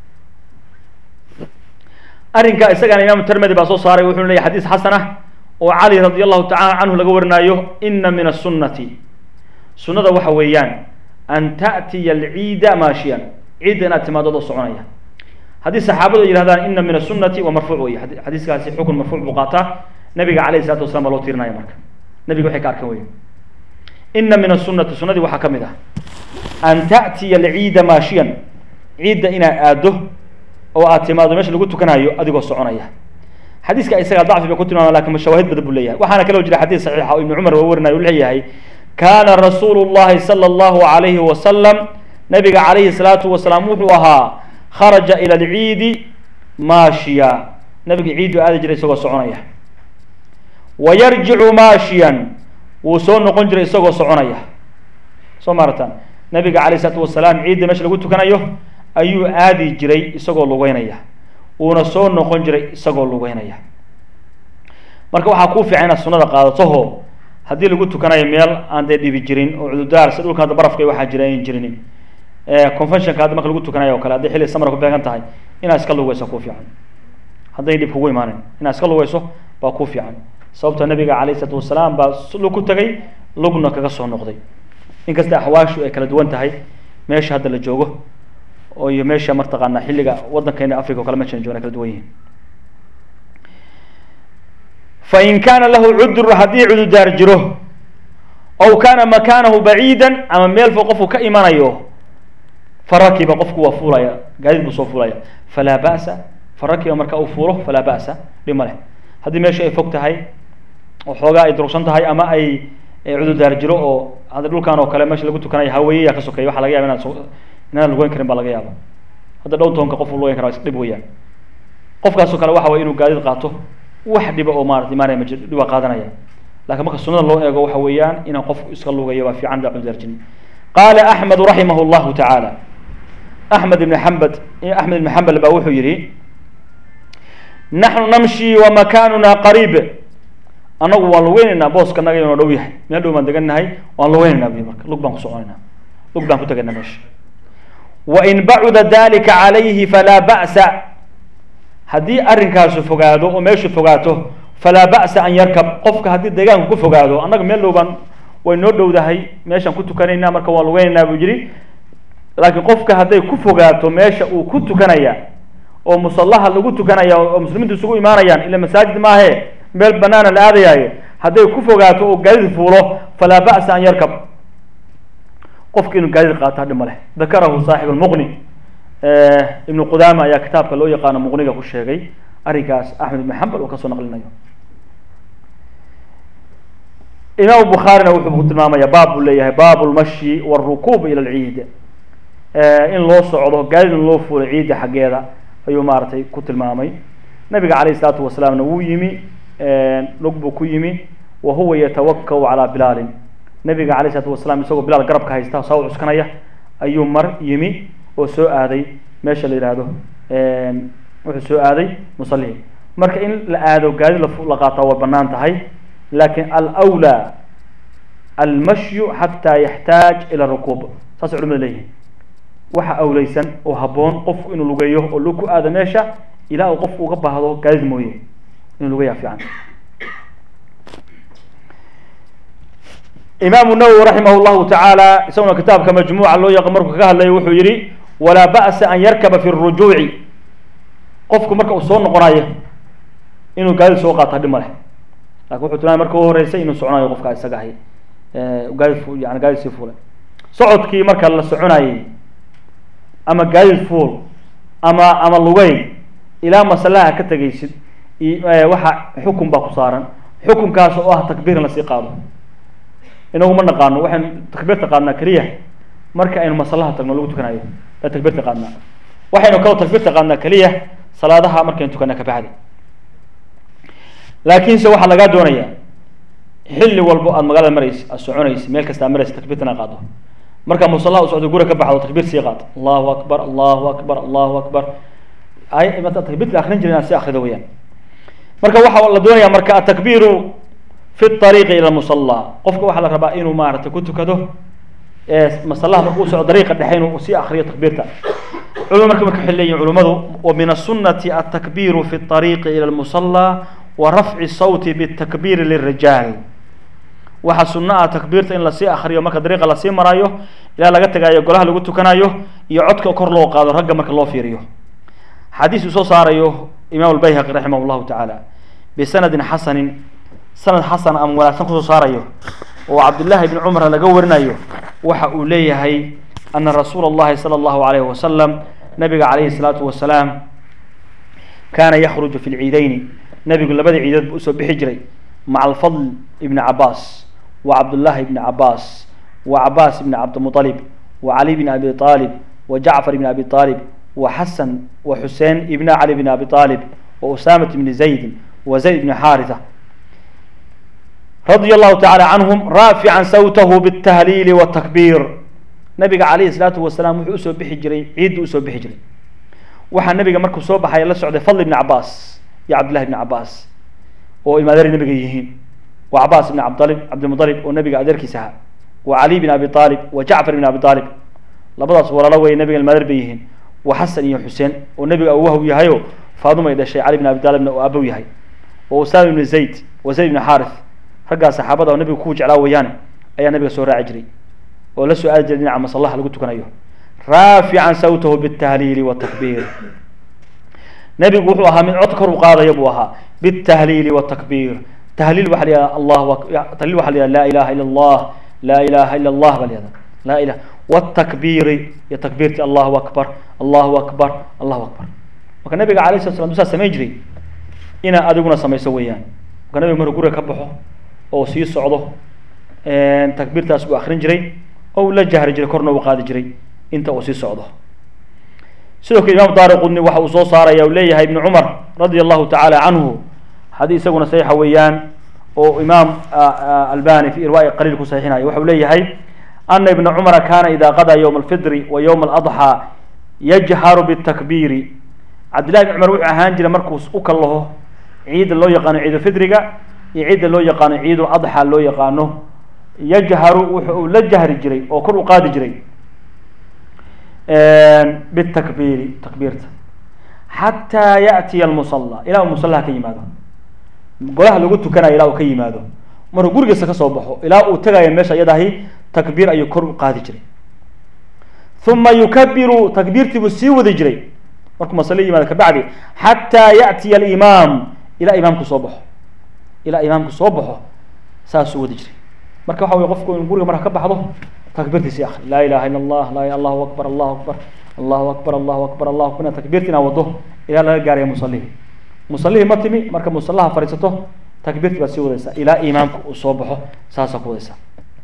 arrinka isagana imaamu termedi baa soo saaray wuxuu leeyahy xadiis xasan ah oo cali radi allahu tacala canhu laga warinaayo ina min asunati sunnada waxa weeyaan an ta'tiya alciida maashiyan ciidda inaad timaadod oo soconaya haddii saxaabadu ay yihahdaan ina min asunati waa marfuuc wey xadiiskaasi xukun marfuuc buu qaataa nabiga alayh isalatu wasalaam baa loo tirinaya marka nabiga waxay ka arkan wey ina min asunati sunadii waxaa ka mid ah an ta'tiya alciida maashiyan ciidda inaad aado oo aad timaado meesha lagu tukanayo adigoo soconaya xadiiska isaga dacfi bay ku tilmaama lakin mashawaahid badan buu leeyahay waxaana kaloo jira xadiis saxiixa oo ibnu cumar waa warinayo u leeyahay kana rasuulu llahi sala allahu alayhi wasalam nabiga calayhi salaatu wasalaam wuxuu ahaa kharaja ila alciidi maashiya nabiga ciidu aadi jiray isagoo soconaya wa yarjicu maashiyan wuu soo noqon jiray isagoo soconaya soo maarataan nabiga calayh isalaatu wasalaam ciidda meesha lagu tukanayo ayuu aadi jiray isagoo lugeynaya uuna soo noqon jiray isagoo lugeynaya marka waxaa kuu fiican inaad sunada qaadatoho haddii lagu tukanayo meel aan dee dhibi jirin oo cududaar si dhulka hadda barafka waxaa jira ayn jirinin conventionka hadda marka lagu tukanayo o kale hadday xilli samar ku beegan tahay inaad iska lugeyso kuu fiican hadday dhib kugu imaanin inaad iska lugeyso baa kuu fiican sababta nabiga calayh isalaatu wasalaam baa lug ku tagay lugna kaga soo noqday inkasta axwaashu ay kala duwan tahay meesha hadda la joogo oo iyo meesha martaqaana xilliga waddankeena africa o kale meeshan joogna kala duwan yihin fain kaana lahu cudur haddii cududaar jiro ow kaana makaanahu baciida ama meel fo qofku ka imanayo farakiba qofku waa fuulaya gaadid buu soo fuulaya falaa ba'sa farakiba marka uu fuulo falaa ba'sa dhib ma leh haddii meesha ay fog tahay oo xoogaa ay durugsan tahay ama ay cududaar jiro oo hadda dhulkan oo kale meesha lagu tukanayo haweeyayaa ka sokeeya waxa laga yaba inaad so inaan lugeyn karin baa laga yaaba hadda dhow toonka qof lugeyn kara dhib weeyaan qofkaasoo kale waxa way inuu gaadid qaato wax dhiba oo maarata imaanaya ma jiro dhibaa qaadanaya lakin marka sunada loo eego waxa weeyaan inaan qofku iska lugayo waa fiican da cududaarjin qaala axmedu raximah llahu tacaala axmed ibn xambad axmed ibn xambal baa wuxuu yihi naxnu namshi wa makanuna qariib anagu waan lugeynaynaa booska naga inoo dhow yahay meel dhow baan degannahay waan lugeynaynaa buy marka lug baan ku soconaynaa lug baan ku tegaynaa meesha wain bacuda dalika calayhi falaa ba'sa haddii arrinkaasu fogaado oo meeshu fogaato falaa ba'sa an yarkab qofka haddii deegaanku ku fogaado annaga meel dhow baan way noo dhowdahay meeshaan ku tukanaynaa marka waan lugeynaynaa buu yidhi laakiin qofka hadday ku fogaato meesha uu ku tukanaya oo musallaha lagu tukanaya oo muslimiintu isugu imaanayaan ila masaajid maahe meel banaana la aadayaayo hadday ku fogaato oo gaadid fuulo falaa ba'sa an yarkab qofka inuu gaadid qaato hadhi ma leh dakarahu saaxib lmuqni ibnu qudaama ayaa kitaabka loo yaqaano muqniga ku sheegay arrinkaas axmed ibn xambal oo kasoo naqlinayo imaam bukhaarina wuxuu ku tilmaamaya baab buu leeyahay baab lmashi wاlrukuub ila lciid in loo socdo gaadid in loo fuulo ciidda xaggeeda ayuu maaragtay ku tilmaamay nabiga calayh isalaatu wasalaamna wuu yimi lug buu ku yimi wa huwa yatawakau calaa bilaalin nabiga calayh isalaatu wasalaam isagoo bilaal garabka haysta saa u cuskanaya ayuu mar yimi oo soo aaday meesha la yihahdo wuxuu soo aaday musallihi marka in la aado gaadid la qaataa way banaan tahay lakin alwlى almashyu xataa yaxtaaj ila rukuub saasay culimada leeyihin waxa awleysan oo haboon qofku inuu lugeeyo oo lug ku aado meesha ilaa uu qofku uga baahdo gaadid mooye inuu lugeeya fiican imaamu nawowi raximah llahu tacaala isaguna kitaabka majmuuca loo yaqa markuu kaga hadlayo wuxuu yihi walaa ba'sa an yarkaba fi rujuuci qofku marka uu soo noqonayo inuu gaadid soo qaato hadhi ma leh lakin wuxuu tilmaamay marka u horeysay inuu soconayo qofka isaga ahay gaadid yani gaadid sii fuulay socodkii marka la soconayey ama gaadid fuul ama ama lugeyn ilaa masalaha ka tegaysid waxa xukun baa ku saaran xukunkaas oo ah takbiir in lasii qaado inagu ma naqaano waxaynu takbiirta qaadnaa keliya marka aynu masalaha tagno lagu tukanayo baa takbiirta qaadnaa waxaynu kaloo takbiirta qaadnaa keliya salaadaha markaynu tukanaa kabacdi laakiinse waxaa lagaa doonaya xilli walbo aad magaalada maraysa aad soconaysa meel kasta aad maraysa takbiirtan aad qaado markaa musallaha u socdo gura ka baxdo takbiir sii qaad allahu akbar allahu akbar allahu akbar ay takbiirta akrin jirin inaad si akrido weyaan marka waxaa la doonaya marka atakbiiru fi ariiqi ila musallaa qofka waxaa la rabaa inuu maaragtay ku tukado masallaha markuu socdo dariiqa dhexe inuu sii akriyo takbiirta culum marka marka waxay leeyihin culummadu wa min asunati altakbiiru fi ariiqi ila lmusallaa wa rafci sawti bitakbiiri lirijaal waxaa sunno ah takbiirta in lasii akriyo marka dariiqa lasii maraayo ilaa laga tagayo golaha lagu tukanayo iyo codka kor loo qaado ragga marka loo fiiriyo xadiis uu soo saarayo imaam albayhaqi raximah llahu tacaala bisanadin xasanin sanad xasan ama wanaagsan kusoo saarayo oo cabdillaahi bni cumar laga warinayo waxa uu leeyahay ana rasuula اllahi salى اllahu alayhi wasalam nabiga calayhi الsalaatu wasalaam kaana yakhruju fi lciideyni nabigu labada ciidood buu usoo bixi jiray maca alfadl ibni cabaas wa cabdullaahi ibni cabaas wa cabaas ibni cabdimuطalib wa cali bni abi aalib wa jacfar ibni abi aalib wa xasan wa xuseen ibna cali bni abi aalib wa usamat ibni zaydin wa zayd ibni xaarisa radia allahu tacala canhum raafican sawtahu bitahliili watakbiir nabiga calayhi salaatu wasalaam wuxuu usoo bixi jiray ciiddu usoo bixi jiray waxaa nabiga markuu soo baxay la socday fadl ibni cabaas iyo cabdillahi ibni cabaas oo imaadeer nabiga yihiin wa cabaas ibni cabdalib cabdimualib oo nabiga adeerkiisa ahaa wa cali bn abi aalib wa jacfar ibn abi aalib labadaas walaalo wey nabiga imaadeer bay yihiin wa xasan iyo xuseen oo nabiga awahw yahayo faadumay dhashay cali bn abi aalibna oo aabow yahay wa usaama ibni zayd wa zayd ibni xaarith raggaa saxaabada oo nabiga ku jeclaa weeyaane ayaa nabiga soo raaci jiray oo la soo aadi jiray dhinaca masallaha lagu tukanayo raafican sawtahu bitahliili watakbiir nabigu wuxuu ahaa mid cod kor u qaadaya buu ahaa bitahliili watakbiir tahliil waxa la yihahda allah tahliil waxa la yihahda laa ilaha illa allah laa ilaha illa allah baa la yihahda laa ilah watakbiiri iyo takbiirti allahu akbar allahu akbar allahu akbar marka nabiga alayh slat slam usaa samayn jiray inaa adiguna samayso weeyaan marka nabiga markuu guriga ka baxo oo sii socdo takbiirtaas buu akrin jiray oo uu la jahri jiray korna uu qaadi jiray inta uu sii socdo sidoo kale imaam daari qudni waxa uu soo saaraya uu leeyahay ibnu cumar radia allahu tacaala canhu haddii isaguna saxiixa weeyaan oo imaam albani fi irwaai qaliil ku saxiixinayo waxa uu leeyahay ana ibna cumara kana ida qadaa yowma alfidri wa yowma aladxaa yajharu bitakbiiri cabdillahi ibn cumar wuxuu ahaan jiray markuu u kallaho ciidda loo yaqaano ciidulfidriga iyo ciidda loo yaqaano ciidul adxa loo yaqaano yajharu wuxu uu la jahri jiray oo kor u qaadi jiray bitakbiiri takbiirta xataa yaatiya almusalla ilaa uu musallaha ka yimaado golaha lagu tukanayo ilaa uu ka yimaado markuu gurigiisa kasoo baxo ilaa uu tagayo meesha iyadahi takbiir ayuu kor u qaadi jiray uma yukabiru takbiirtii buu sii wadi jiray markuu masale yimaado kabacdi xataa yaatiya alimaam ilaa imaamku soo baxo ilaa imaamku soo baxo saasuu wadi jiray marka waxa wey qofku in guriga marka ka baxdo takbiirtiisi akri laa ilaha illa allah laa allahu akbar allahu akbar allahu akbar allahu akbar allahu akbar inaad takbiirta inaad wado ilaa laga gaaraya musallihii musallihii ma timi marka musallaha fadhiisato takbiirti baad sii wadaysaa ilaa imaamka uu soo baxo saasaa ku wadaysaa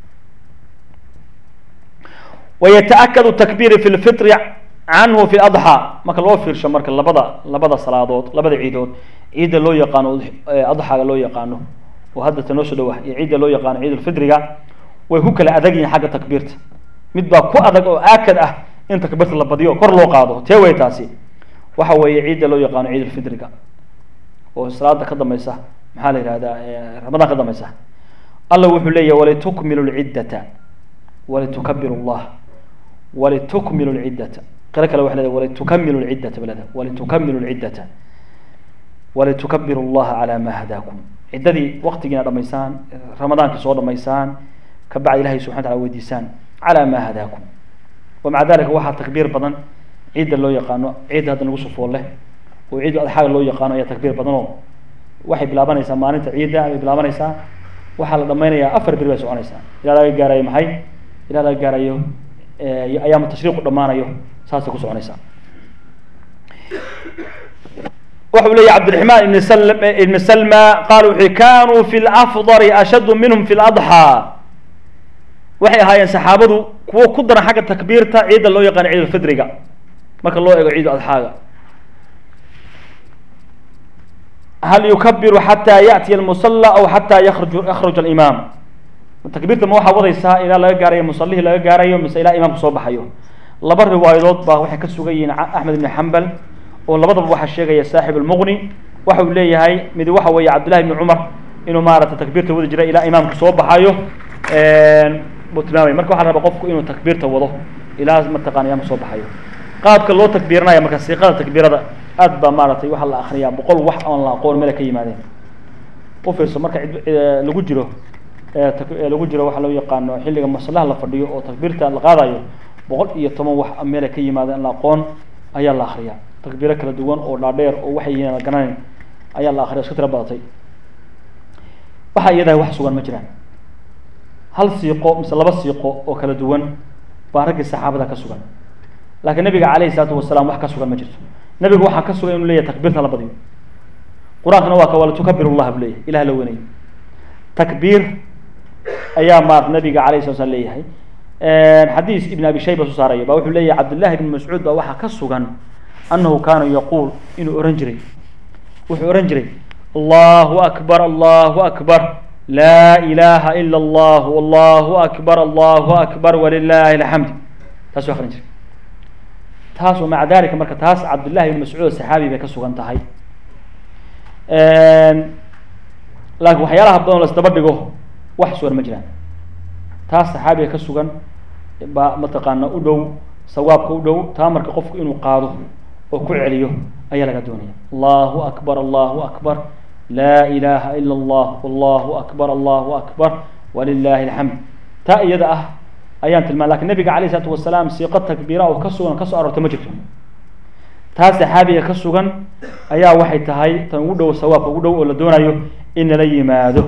wayataakadu takbiiri fi lfitri canhu fi adxaa marka loo fiirsho marka labada labada salaadood labada ciidood ciidda loo yaqaano adxaaga loo yaqaano oo hadda ta noo soo dhawah iyo ciidda loo yaqaano ciidulfidriga way ku kala adag yihiin xagga takbiirta mid baa ku adag oo aakad ah in takbiirta la badiyo kor loo qaado tee wey taasi waxa weeye ciidda loo yaqaano ciidulfidriga oo salaada ka dambaysa maxaa la yihahdaa ramadaan ka dambaysa alla wuxuu leeyahy walitukmilu lciddata walitukabiru llah walitukmilu lciddata qiro kale waxa leedahay walitukamilu lciddata balada walitukamilu lciddata walitukabiru llaha calaa ma hadaakum ciddadii waktigiina dhamaysaan ramadaankii soo dhamaysaan kabacdi ilahay subxana tala weydiisaan calaa ma hadaakum wamaca dalika waxaa takbiir badan ciidda loo yaqaano ciidda hadda nagu sufool leh oo ciidda adxaaga loo yaqaano ayaa takbiir badan oo waxay bilaabanaysaa maalinta ciidda ayay bilaabanaysaa waxaa la dhamaynayaa afar beri bay soconaysaa ilaa laga gaarayo maxay ilaa laga gaarayo ayaamu tashriiqu dhammaanayo saasay ku soconaysaa wuxuu leeyahy cabdiraxmaan ibn sl ibn salma qaal wuxuu kanuu fi lafdari ashaddu minhum fi ladxaa waxay ahaayeen saxaabadu kuwo ku daran xagga takbiirta ciidda loo yaqaano ciid ulfidriga marka loo eego ciid adxaaga hal yukabiru xataa yaأtiya almusala aw xataa yaruj yakhruj alimaam takbiirta ma waxaa wadaysaa ilaa laga gaarayo musalihii laga gaarayo mise ilaa imaamku soo baxayo laba riwaayadood baa waxay ka sugan yihiin axmed ibn xambal oo labadaba waxaa sheegaya saaxib almuqni waxa uu leeyahay mid waxa weeye cabdillahi ibni cumar inuu maarata takbiirta wadi jiray ilaa imaamku soo baxayo buu tilmaamaya marka waxaa la rabaa qofku inuu takbiirta wado ilaa mataqana imaamku soo baxayo qaabka loo takbiiranaya marka siiqada takbiirada aad baa maaragtay waxaa la akriyaa boqol wax oon la aqoon meel ka yimaadeen u fiirso marka cid lagu jiro lagu jiro waxaa loo yaqaano xilliga maslaha la fadhiyo oo takbiirta la qaadayo boqol iyo toban wax meela ka yimaadeen la aqoon ayaa la akriyaa takbiiro kala duwan oo dhaadheer oo waxay yihiin la garanayn ayaa la akriya isku tira badatay waxa iyadahay wax sugan ma jiraan hal siiqo mise laba siiqo oo kala duwan baa raggii saxaabada ka sugan laakiin nabiga calayhi salaatu wasalaam wax ka sugan ma jirto nabigu waxaa ka sugan inuu leeyahay takbiirta la badiyo qur-aankana waa ka wala tukabiru llah buu leeyahay ilah la weynayo takbiir ayaa maarata nabiga alayh sala slam leeyahay xadiis ibn abi shayba soo saaraya ba wuxuu leeyahay cabdillahi ibn mascuud baa waxaa ka sugan annahu kaana yaquul inuu ohan jiray wuxuu ohan jiray allahu akbar allahu akbar laa ilaha ila allah allahu akbar allahu akbar walilahi alxamd taasuu akrin jiray taas maca dalika marka taas cabdillahi ibn mascuud saxaabi bay ka sugan tahay laakiin waxyaalaha badan oo la isdaba dhigo wax sugan ma jiraan taas saxaabiga ka sugan baa mataqaana u dhow sawaabka u dhow taa marka qofku inuu qaado oo ku celiyo ayaa laga doonaya allahu akbar allahu akbar laa ilaha ila allah allahu akbar allahu akbar walilahi alxamd taa iyada ah ayaan tilmaam lakin nabiga alayh isalaatu wasalaam siiqo takbiira oo ka sugan kasoo aroortay ma jirto taa saxaabiga ka sugan ayaa waxay tahay tan ugu dhow sawaabka ugu dhow oo la doonayo in lala yimaado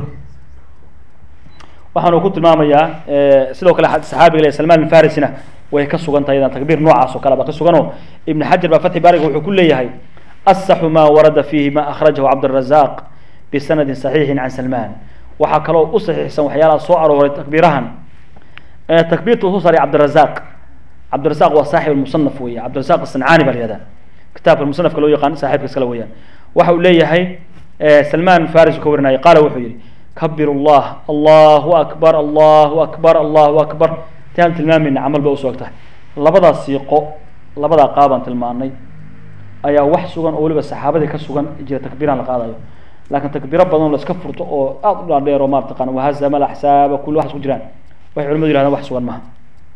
waxaanu ku tilmaamayaa sidoo kale saxaabiga le salman alfarisina way ka sugan tahay idan takbiir noocaas oo kale baa ka suganoo ibn xajar baa fatxi baariga wuxuu ku leeyahay asaxu ma warada fiihi ma akhrajahu cabdالrazaq bisanadi صaxiixi can salman waxaa kaloo u saxiixsan waxyaalaha soo arooray takbiirahan takbiirta uu soo saaray cabdirazaq cabdirazaq waa saaxib musanaf weya cabdirazaq asancaani baa la yihahda kitaabka musanafka loo yaqaan saaxibka iskale weeyaan waxa uu leeyahay salman faris ka warinaya qaala wuxuu yihi kabir llah allahu akbar allahu akbar allahu akbar intaan tilmaamayna camal ba usoo tahay labadaa siiqo labadaa qaabaan tilmaanay ayaa wax sugan oo weliba saxaabadii ka sugan jira takbiiraan la qaadayo laakiin takbiiro badan la iska furto oo aada u dhaadheer oo marataqana wahazama alaxsaaba kulli waxas ku jiraan waxay culimadu yihahdaan wax sugan maha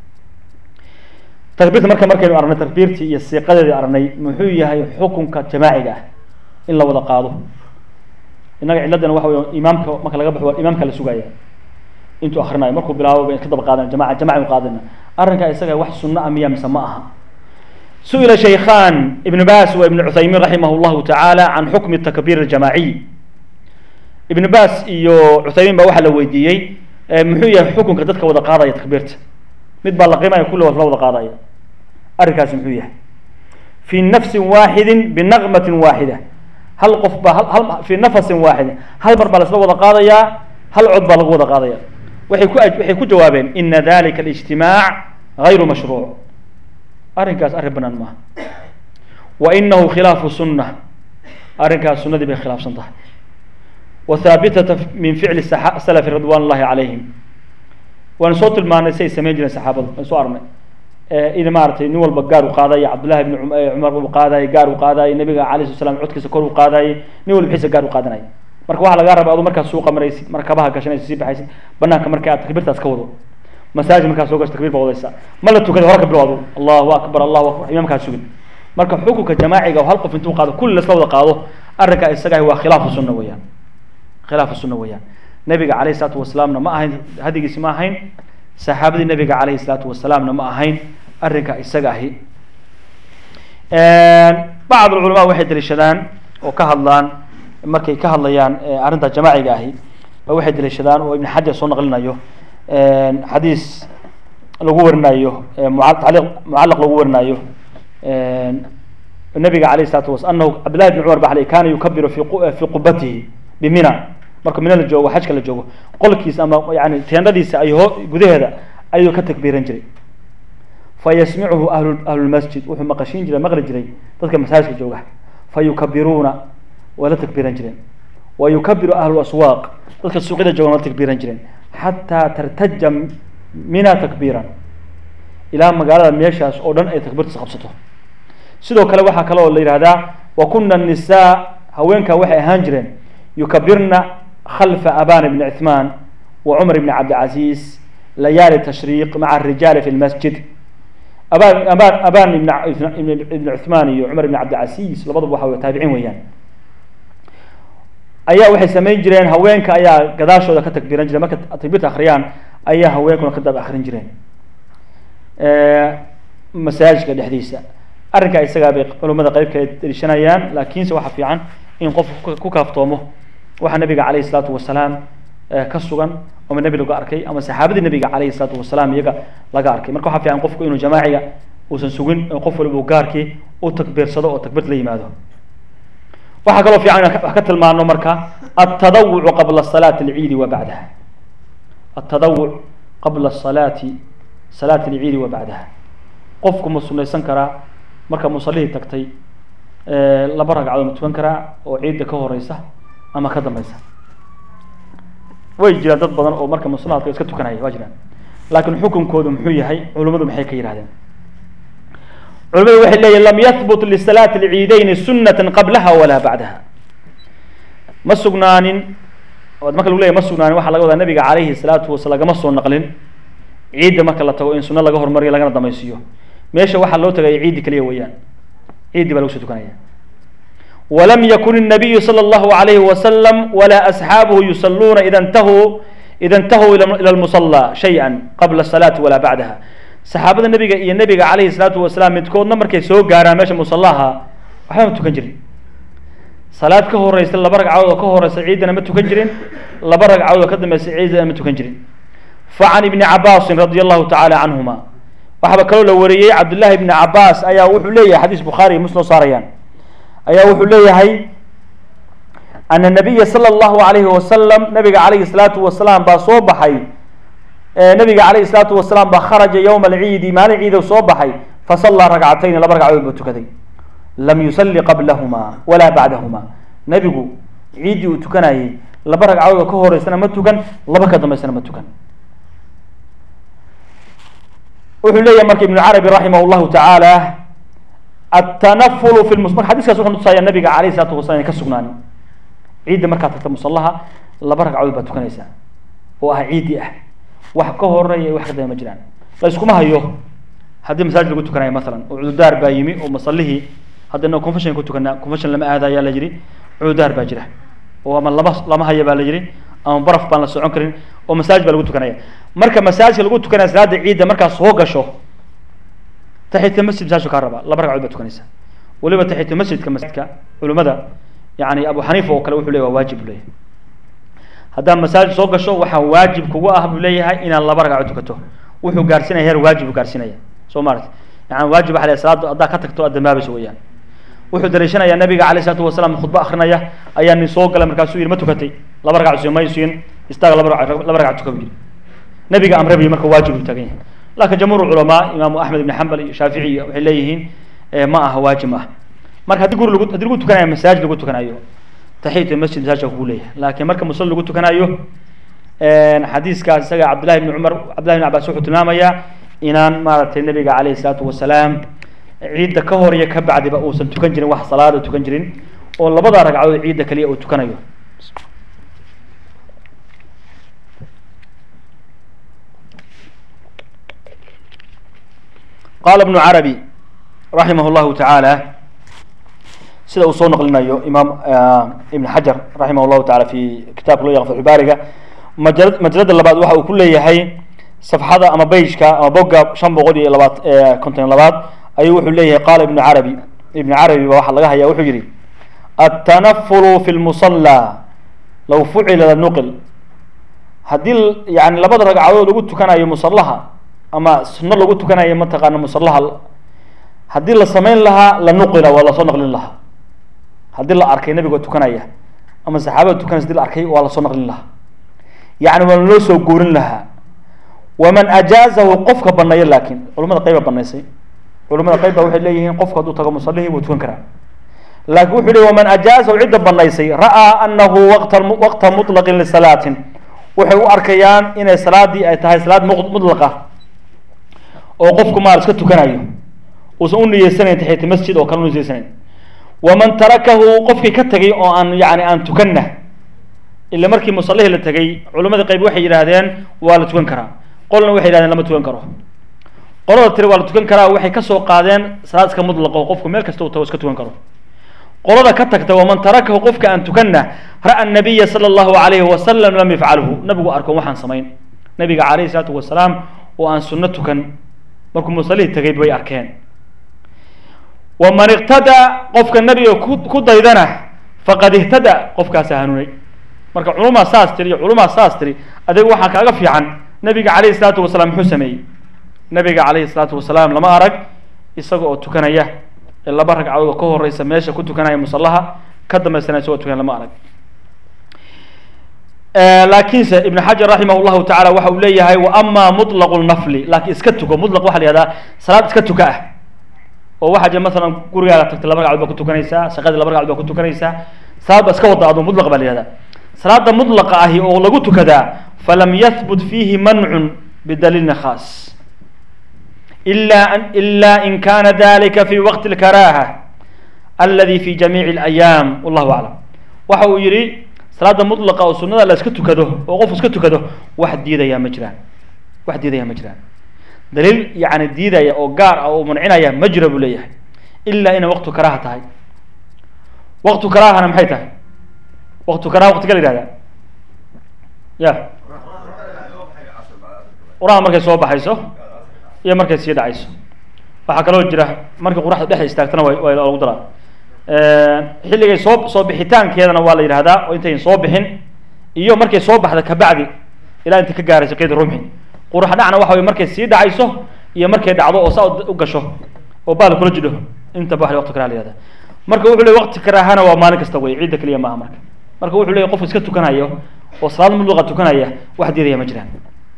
takbiirta marka markaynu aragnay takbiirtii iyo siiqadeedii aragnay muxuu yahay xukunka jamaaciga ah in la wada qaado innaga ciladana waxa wey imaamka marka laga baxo waa imaamka la sugaya intuu akrinayo markuu bilaabo bayn ka daba qaadana jamaca jamaca qaadana arrinkaa isaga wax sunno ah miya mise ma aha su-ila shaykhan ibn bas wa ibn cuthaymiin raximah llahu tacaala can xukmi takbiir aljamaaciy ibn bas iyo cuthaymiin baa waxaa la weydiiyey muxuu yahay xukunka dadka wada qaadaya takbiirta mid baa la qiimaya kulli la wada qaadaya arrinkaasi muxuu yahay fi nafsin waaxidin binaqmatin waaxida hal qof baa hal fi nafasin waaxidin hal mar baa la isla wada qaadayaa hal cod baa lagu wada qaadaya waxay ku waxay ku jawaabeen ina dalika alijtimaac gayru mashruuc arrinkaas arrin banaan maaha wa inahu khilaafu sunna arrinkaas sunnadii bay khilaafsan tahay wa haabitata min ficli salafi ridwan ullahi calayhim waanu soo tilmaanay si ay samayn jireen saxaabadu waan soo aragnay in maaratay nin walba gaar u qaadaya cabdullahi ibni cumar u qaadayay gaar u qaadayay nabiga alayh sala slam codkiisa kor u qaadayay nin walba xiisa gaar u qaadanaya marka waxaa lagaa raba adu markaad suuqa maraysid markabaha gashanaysid sii baxaysid banaanka marka aad takbiirtaas ka wado masaajid markaad soo gasho takbir baa wadaysa ma la tukada hore ka bilow adu allahu akbar allahu akbar imaamkaad sugin marka xukunka jamaaciga oo hal qof intuu qaado kulli lasla wada qaado arrinkaa isaga waa khilaafu sunna weeyaan khilaafu sunna weeyaan nabiga calayhi salaatu wasalaamna ma ahayn hadigiisi ma ahayn saxaabadii nabiga calayhi salaatu wasalaamna ma ahayn arrinka isaga ahi bacd culama waxay daliishadaan oo ka hadlaan markay ka hadlayaan arrinta jamaaciga ahi ba waxay daliishadaan oo ibn xajar soo naqlinayo xadiis lagu warinayo mucaliq mucalaq lagu warinayo nabiga alayh salatu was anahu cabdillahi bn cumar ba kana yukabiru fi fi qubatihi bimina marka mina la joogo xajka la joogo qolkiisa ama yani teendhadiisa ay ho gudaheeda ayuu ka takbiiran jiray fayasmicuhu ahlu ahlulmasjid wuxuu maqashiin jiray maqli jiray dadka masaajidka jooga fayukabiruuna waa la takbiiran jireen wa yukabiru ahlu aswaaq dadka suuqyada joogan waa la takbiiran jireen xataa tartaja mina takbiiran ilaa magaalada meeshaas oo dhan ay takbiirtas qabsato sidoo kale waxaa kale oo la yihahdaa wa kuna nisaa haweenka waxay ahaan jireen yukabirna khalfa aban bni cuثman wa cumar bni cabdilcaziz layaali tashriiq maca arijaali fi lmasjid aban aban aban ibn cuثman iyo cumar ibn cabdilcaziz labadaba waxa wey taabiciin weeyaan ayaa waxay samayn jireen haweenka ayaa gadaashooda ka takbiiran jireen marka takbiirta akriyaan ayaa haweenkuna ka daba akrin jireen masaajidka dhexdiisa arrinkaa isagaa bay culimada qeyb kale deliishanayaan laakiinse waxaa fiican in qofku ku kaaftoomo waxaa nabiga calayhi salaatu wasalaam ka sugan ama nebi laga arkay ama saxaabadii nabiga calayhi salaatu wasalaam iyaga laga arkay marka waxaa fiican qofku inuu jamaaciga uusan sugin qof waliba gaarkii u takbiirsado oo takbiirta la yimaado waxaa kaloo fiican inaan wax ka tilmaano marka altadawucu qabla salaati alciidi wa bacdaha altadawuc qabla salaati salaati alciidi wa bacdaha qofku ma sunaysan karaa marka musalihii tagtay laba ragcadood ma tukan karaa oo ciidda ka horeysa ama ka dambeysa way jiraan dad badan oo marka musalaadka iska tukanaya waa jiraan laakiin xukunkoodu muxuu yahay culimadu maxay ka yidhahdeen culimadu waxay leeyihin lam yahbut lisalaati alciideyni sunata qablaha walaa bacdaha ma sugnaanin marka lagu leyahy ma sugnaanin waxaa laga wadaa nabiga calayhi salaatu wasalaam lagama soo naqlin ciidda marka la tago in sunno laga hormariyo lagana damaysiiyo meesha waxaa loo tagaya ciiddi kaliya weeyaan ciiddi baa lagu soo tukanaya walam yakun الnabiyu salى اllahu alayhi wasalam walaa asxaabuhu yusaluuna ida ntahuu ida intahuu ila lmusala shaya qabla الsalaati walaa bacdaha saxaabada nebiga iyo nebiga calayhi salaatu wasalaam midkoodna markay soo gaaraan meesha musallaha waxba ma tukan jirin salaad ka horeysa laba ragcadood oo ka horeysa ciiddana ma tukan jirin laba ragcadood oo ka dambeysa ciiddana ma tukan jirin facan ibni cabaasin radi allahu tacaala canhuma waxaaba kaloo la wariyey cabdullahi ibni cabaas ayaa wuxuu leeyahay xadiis bukhaari muslim saarayaan ayaa wuxuu leeyahay ana nabiya sala allahu alayhi wasalam nabiga calayhi salaatu wasalaam baa soo baxay nabiga calayhi salaatu wasalaam baa kharaja yowma alciidi maalin ciidow soo baxay fasallaa ragcatayni laba ragcadood buu tukaday lam yusalli qablahuma walaa bacdahuma nebigu ciiddii uu tukanayay laba ragcadood oo ka horeysana ma tukan laba ka dambeysana ma tukan wuxuu leeyahay marka ibnu carabi raximah llahu tacaala atanafulu fi marka xadiskaas wuxuu nutusaya nabiga calayhi salaatu wasalam inay ka sugnaanin ciidda markaad tagta musallaha laba ragcadood baad tukanaysaa oo ah ciiddii ah wax ka horeeya wax ka dambe ma jiraan la iskuma hayo haddii masaajid lagu tukanayo masalan oo cududaar baa yimi oo masallihii haddana confession ku tukanaa confession lama aada ayaa la yidhi cududaar baa jira oo ama lama lama haya baa la yidhi ama baraf baan la socon karin oo masaajid baa lagu tukanaya marka masaajidka lagu tukanaya salaada ciidda markaad soo gasho taxiyata masjid masaajidku kaa rabaa laba ragcadood baad tukanaysaa weliba taxiyata masjidka masjidka culimada yani abu xaniifa oo kale wuxuu leeyahy waa waajib buu leeyahay haddaad masaajid soo gasho waxaa waajib kugu ah buu leeyahay inaad laba ragcadood tukato wuxuu gaarsinaya heer waajib buu gaarsinaya soo maarata yani waajib waxa la salaada haddaa ka tagto aad dambaabayso weeyaan wuxuu daliishanayaa nabiga calayh salaatu wasalaam khudbo akrinaya ayaa nin soo galay markaasuu yidhi ma tukatay laba ragcadood soo may siin istaaga laba ragcadood laba ragcadood tuka buu yidhi nabiga amre buu marka waajib buu taagan yahay laakiin jamhuur culamaa imaamu axmed ibn xambal iyo shaafici waxay leeyihiin ma aha waajib ma ah marka haddii guri lagu haddii lagu tukanayo masaajid lagu tukanayo taxiyatu masjid masaajidka kugu leeyahay laakiin marka musal lagu tukanayo xadiiskaas isaga cabdillahi ibni cumar cabdillahi ibn cabbaas wuxuu tilmaamayaa inaan maaragtay nabiga calayhi salaatu wasalaam ciidda ka hor iyo ka bacdiba uusan tukan jirin wax salaada tukan jirin oo labada ragcadood ciidda kaliya uu tukanayo qaala ibnu carabi raximah llahu tacaala sida uu soo naqlinayo imaam ibn xajar raximah llahu taala fi kitaabka loo yaqan fatxubaariga majala majalada labaad waxa uu ku leeyahay safxada ama beijka ama bogga shan boqol iyo labaad konton labaad ayuu wuxuu leeyahay qaala ibnu carabi ibnu carabi ba waxaa laga haya wuxuu yihi atanafulu fi lmusallaa law fucila lanuqil haddii yani labada ragcadood lagu tukanayo musallaha ama sunno lagu tukanayo mataqaana musallaha haddii la samayn lahaa la nuqila waa lasoo naqlin lahaa haddii la arkay nabigoo tukanaya ama saxaabada tukanaysa hadii la arkay waa lasoo naqlin lahaa yani waa loo soo goorin lahaa waman ajaazahu qofka baneeya laakiin culamada qayba banaysay culamada qayb ba waxay leeyihiin qofku hadduu tago musallihii wuu tukan karaa laakiin wuxuu leey waman ajaazahu cidda banaysay ra'aa anahu waqta waqta mutlaqin lisalaatin waxay u arkayaan inay salaadii ay tahay salaad mutlaqa oo qofku maar iska tukanayo uusan u niyeysanayn taxiyata masjid oo kale u niyeysanayn waman tarakahu qofkii ka tegay oo aan yani aan tukanna ila markii musallihii la tegey culimmada qayb waxay yidhaahdeen waa la tukan karaa qolna waxay yidhahdeen lama tukan karo qolada tiri waa la tukan karaa waxay ka soo qaadeen salaad iska mutlaqo qofku meel kasta uu tago iska tukan karo qolada ka tagta waman tarakahu qofka aan tukanna ra'a nabiya sala allahu alayhi wasalam lam yafcalhu nabigu arko waxaan samayn nabiga calayhi salaatu wasalaam oo aan sunno tukan markuu musallihii tegay bay arkeen waman iqtada qofka nabiga ku ku daydana faqad ihtada qofkaasa hanuunay marka culumaa saas tiri iyo culumaa saas tiri adiga waxaa kaaga fiican nabiga calayhi salaatu wasalaam muxuu sameeyey nabiga calayhi salaatu wasalaam lama arag isaga oo tukanaya ee laba ragcadood oo ka horeysa meesha ku tukanaya musallaha ka dambaysana isagoo tukan lama arag laakiinse ibn xajar raximah llahu tacala waxa uu leeyahay wa ama mutlaqu nafli laakiin iska tuko mutlaq waxa la yihahdaa salaad iska tuka ah oo waxaa jira masalan gurigaaga tagtay laba ragcadood baa ku tukanaysaa shaqadii laba ragcadood baa ku tukanaysaa salaad baa iska wada adu mutlaq baa la yihahdaa salaada mutlaqa ahi oo lagu tukadaa falam yahbut fiihi mancun bidaliilin khaas إلا أن إلا إن كان ذلك في وقت الكراهة الذي في جميع الأيام والله أعلم waxa uu yihi salaada mطلqa oo sunada la iska tukado oo qof iska tukado wax diidaya ma jiraan wax diidaya ma jiraan daliil yani diidaya oo gaar ah oo mancinaya ma jira buu leeyahay ilaa inay waqtu karaha tahay waqtu karahana maxay tahay waqtu karaha waqtiga la yihahda ya quraha markay soo baxayso iyo markay sii dhacayso waxaa kaloo jira markii qoraxda dhexda istaagtana wa waa lagu daraa xilligay soo soo bixitaankeedana waa la yidhahdaa oo intayn soo bixin iyo markay soo baxda kabacdi ilaa intay ka gaarayso qeyd rumxi qurax dhacna waxa wey markay sii dhacayso iyo markay dhacdo oo saa u gasho oo baal kula jidho intaba wa waqti karaha la yihahda marka wuxuu ley waqti karaahana waa maalin kasta wey ciidda keliya maaha marka marka wuxuu leey qofka iska tukanayo oo salaad mudluqa tukanaya wax diidaya ma jiraan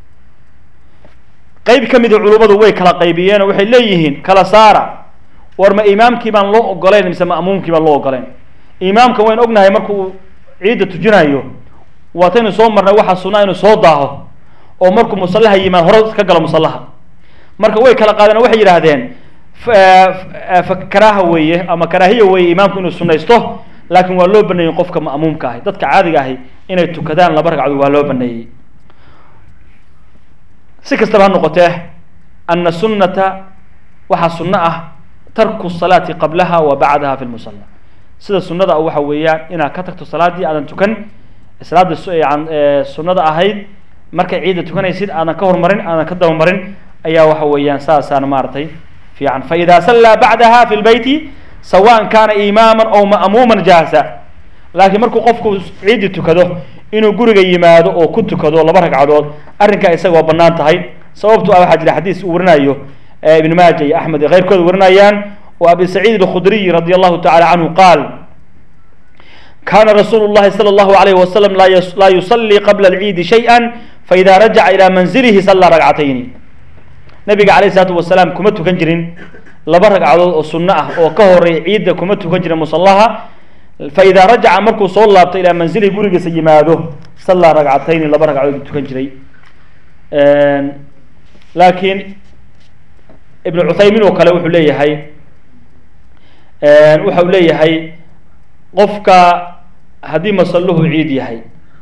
qayb ka mida culummadu way kala qaybiyeen oo waxay leeyihiin kala saara war ma imaamkii baan loo ogoleyn mise ma'muumkii baan loo ogoleyn imaamka waynu ognahay markuu ciidda tujinayo waataynu soo marnay waxaa sunaa inuu soo daaho oo markuu musallaha yimaad hore ka galo musallaha marka way kala qaadeen oo waxay yidhaahdeen karaaha weeye ama karaahiya weeye imaamku inuu sunaysto laakiin waa loo baneeyey qofka ma'muumka ahi dadka caadiga ahi inay tukadaan laba ragcadood waa loo baneeyey si kastaba ha noqotee ana sunnata waxaa sunno ah tarku salaati qablaha wa bacdaha fi lmusalla sida sunnada ah waxa weeyaan inaad ka tagto salaaddii aadan tukan salaada sunnada ahayd markay ciidda tukanaysid aadan ka hormarin aadan ka dabamarin ayaa waxa weeyaan saasaan maaragtay fiican faida sallaa bacdaha fi lbeyti sawaan kana imaama aw ma'muuman jaasa laakiin markuu qofku ciiddii tukado inuu guriga yimaado oo ku tukado laba ragcadood arrinkaa isaga waa banaan tahay sababto ah waxaa jira xadiis uu warinayo ibn maaja iyo axmed iyo keyrkooda warinayaan oo abi saciid alkhudriy radi allahu tacala canhu qaal kana rasuulu llahi sala allahu alayhi wasalam laa yusalii qabla alciidi shayئa faida rajaca ilaa manzilihi sallaa ragcatayni nabiga alayh isalaatu wasalaam kuma tukan jirin laba ragcadood oo sunno ah oo ka horeeya ciidda kuma tukan jirin musallaha faida rajaca markuu soo laabto ilaa manzilihi gurigiisa yimaado sallaa ragcatayni laba ragcadood tukan jiray laakiin ibn cuthaymin oo kale wuxuu leeyahay waxa uu leeyahay qofka haddii masalluhu ciid yahay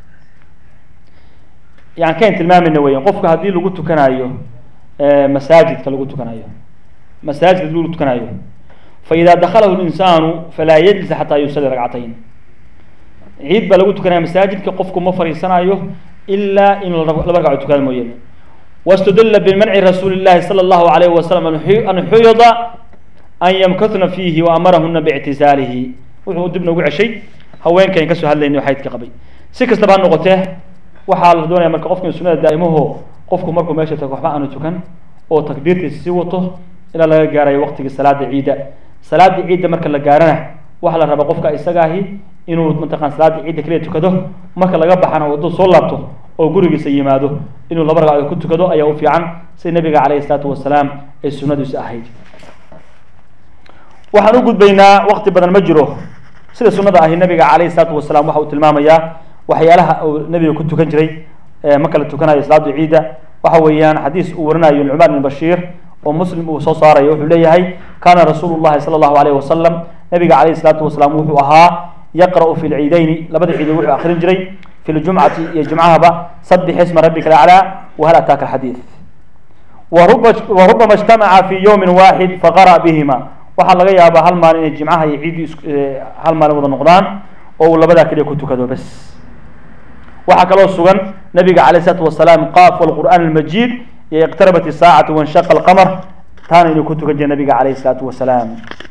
yani kayn tilmaamayna weyan qofka haddii lagu tukanayo masaajidka lagu tukanayo masaajidka hadii lagu tukanayo faida daklahu linsaanu falaa yajlis xataa yusali ragcatayn ciid baa lagu tukanaya masaajidka qofku ma fariisanayo ilaa in laba ragcadood tukada mooyaane wاstudila bimanci rasuuli الlahi salى الlahu عalayh wasalam an xuyida an ymkahna fiihi waamarahuna bاctisaalihi wuxuu dib noogu ceshay haweenkayn kasoo hadlayna xaydka qabay si kastaba ha noqotee waxaa la doonaya marka qofka sunada daa'imaho qofku markuu meesha tago waxba aanu tukan oo takbiirtiisa sii wato ilaa laga gaarayo waqtigii salaada ciidda salaada ciidda marka la gaarana waxaa la rabaa qofka isagaahi inuu mataqan salaada ciidda keliya tukado marka laga baxana hadduu soo laabto oo gurigiisa yimaado inuu laba ragcadood ku tukado ayaa u fiican sida nabiga calayhi isalaatu wasalaam ay sunnadiisu ahayd waxaan u gudbaynaa waqti badan ma jiro sida sunnada ahi nabiga calayhi isalaatu wasalaam waxa uu tilmaamayaa waxyaalaha uu nabiga ku tukan jiray marka la tukanayo salaada ciidda waxa weeyaan xadiis uu warinayo nucmaan bin bashiir oo muslim uu soo saarayo wuxuu leeyahay kana rasuulu llahi sala allahu alayh wasalam nabiga calayhi isalaatu wasalaam wuxuu ahaa yaqra'u fi lciidayni labada ciidood wuxuu akrin jiray fi ljumcati iyo jumcahaba sabix isma rabbika alaclaa wahal ataaka alxadiid waruba warubama ijtamaca fi yowmin waaxid faqara bihima waxaa laga yaabaa hal maalin inay jimcaha iyo ciiddu is hal maalin wada noqdaan oo uu labadaa keliya ku tukado bes waxaa kaloo sugan nabiga calayh isalaatu wasalaam qaaf walqur'aan almajiid iyo iqtarabat isaacatu wanshaqa alqamar taana inuu ku tukan jiray nabiga calayh isalaatu wasalaam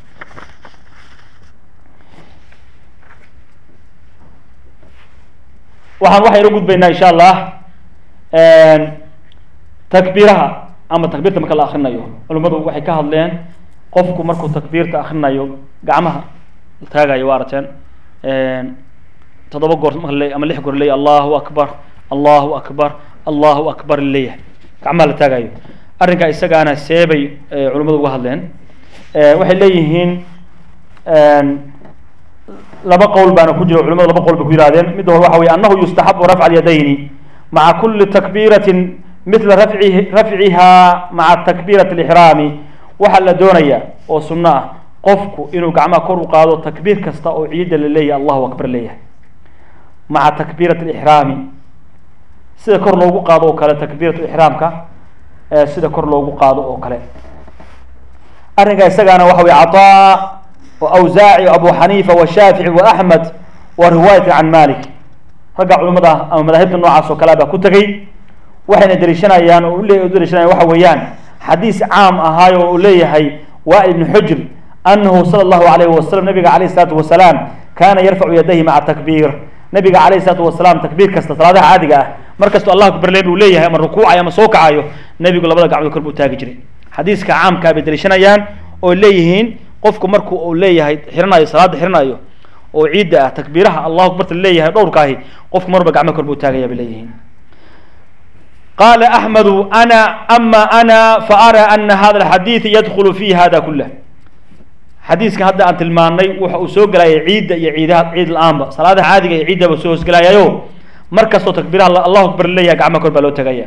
waxaan waxaynu gudbaynaa insha allah takbiiraha ama takbiirta marka la akrinayo culimmadu waxay ka hadleen qofku markuu takbiirta akrinayo gacmaha taagayo waa aragteen toddoba goor marka le ama lix goor leeyahy allahu akbar allahu akbar allahu akbar leeyahay gacmaha la taagayo arrinkaa isagaana seebay culimmadu uga hadleen waxay leeyihiin laba qowl baana ku jira culimadu laba qowl bay ku yidhahdeen midda hore waxa weye annahu yustaxabu rafca alyadayni maca kuli takbiiratin mila rafci rafciha maca takbiirati alixraami waxaa la doonaya oo sunno ah qofku inuu gacmaha kor u qaado takbiir kasta oo ciidda la leeyahay allahu akbar leeyahay maca takbiirati alixraami sida kor loogu qaado oo kale takbiiratu ixraamka sida kor loogu qaado oo kale arrinka isagaana waxa weye cataa awsaaci abu xaniifa washaafici waaxmed wa riwaayati can malik ragga culimada ama madaahibta noocaas oo kalea baa ku tegey waxayna deliishanayaan oo ule deliishanayaan waxa weeyaan xadiis caam ahaayo oo uu leeyahay waa ibnu xujr anahu sala allahu alayhi wasalam nabiga calayh isalaatu wasalaam kaana yarfacu yadayhi maca takbiir nabiga calayh isalaatu wasalaam takbiir kasta salaadaha caadiga ah mar kastoo allahu akbar leen buu leeyahay ama rukuucayo ama soo kacayo nebigu labada gacmood kor buu taagi jiray xadiiska caamkaa bay deliishanayaan oo leeyihiin qofku marku uu leeyahay xiranayo salaada xiranayo oo ciidda ah takbiiraha allahu akbarta leeyahay dhowrkaahi qofku marba gacmo kor buu taagaya bay leeyihiin qaala axmedu ana ama ana faara ana hada alxadiid yadkhulu fi hada kulah xadiiskan hadda aan tilmaanay waxa uu soo gelayay ciidda iyo ciidaha ciid la-aanba salaadaha caadiga iyo ciiddaba soo hoosgelayayo mar kastoo takbiiraha allahu akbar leeyahay gacmo kor baa loo tagaya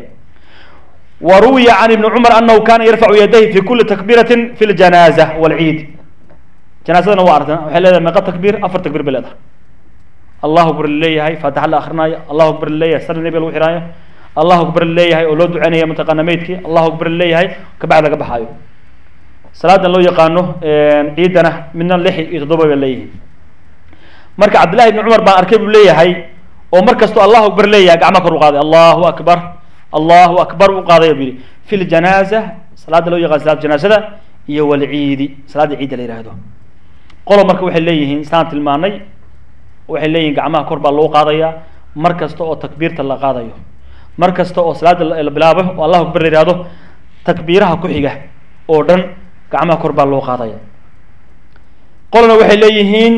وروي عن ابن عمر أنه كان يرفع يديه في كل تكبيرة في الجنازة والعيد جنازتنا وارتنا waxay leedahay meeqa takbiir afar takbiir bay leedahay allahu akbar leeyahay faatixa la akhrinayo allahu akbar leeyahay sar nebiga lagu xiraayo allahu akbar leeyahay oo loo duceynayo mataqaana meydkii allahu akbar leeyahay kabacdi laga baxaayo salaadan loo yaqaano ciidana midna lix iyo toddoba bay leeyihiin marka cabdillahi ibni cumar baan arkay buu leeyahay oo mar kastoo allahu akbar leeyahay gacma kor u qaaday allahu akbar allahu akbar u qaadaya buu yihi fi ljanaaza salaada loo yaqaan salaada janaazada iyo walciidi salaada ciidda la yihahdo qolo marka waxay leeyihiin islaan tilmaanay waxay leeyihin gacmaha kor baa loo qaadaya mar kasta oo takbiirta la qaadayo mar kasta oo salaada la bilaabo oo allahu akbar la yihahdo takbiiraha ku xiga oo dhan gacmaha kor baa loo qaadaya qolona waxay leeyihiin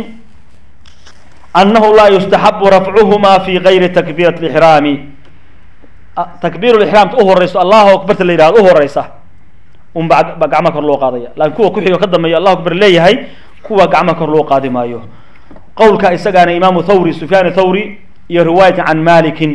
annahu laa yustaxabu rafcuhuma fi gayri takbiirati lixraami takbiir lixraamta u horeyso allahu akbarta la yihahdo u horeysa un ba ba gacmaha kor loo qaadaya laakiin kuwa ku xigo ka dambeeya allahu akbar leeyahay kuwa gacmaha kor loo qaadi maayo qowlka isagaana imaamu thawri sufyaan thawri iyo riwaayatan can malikin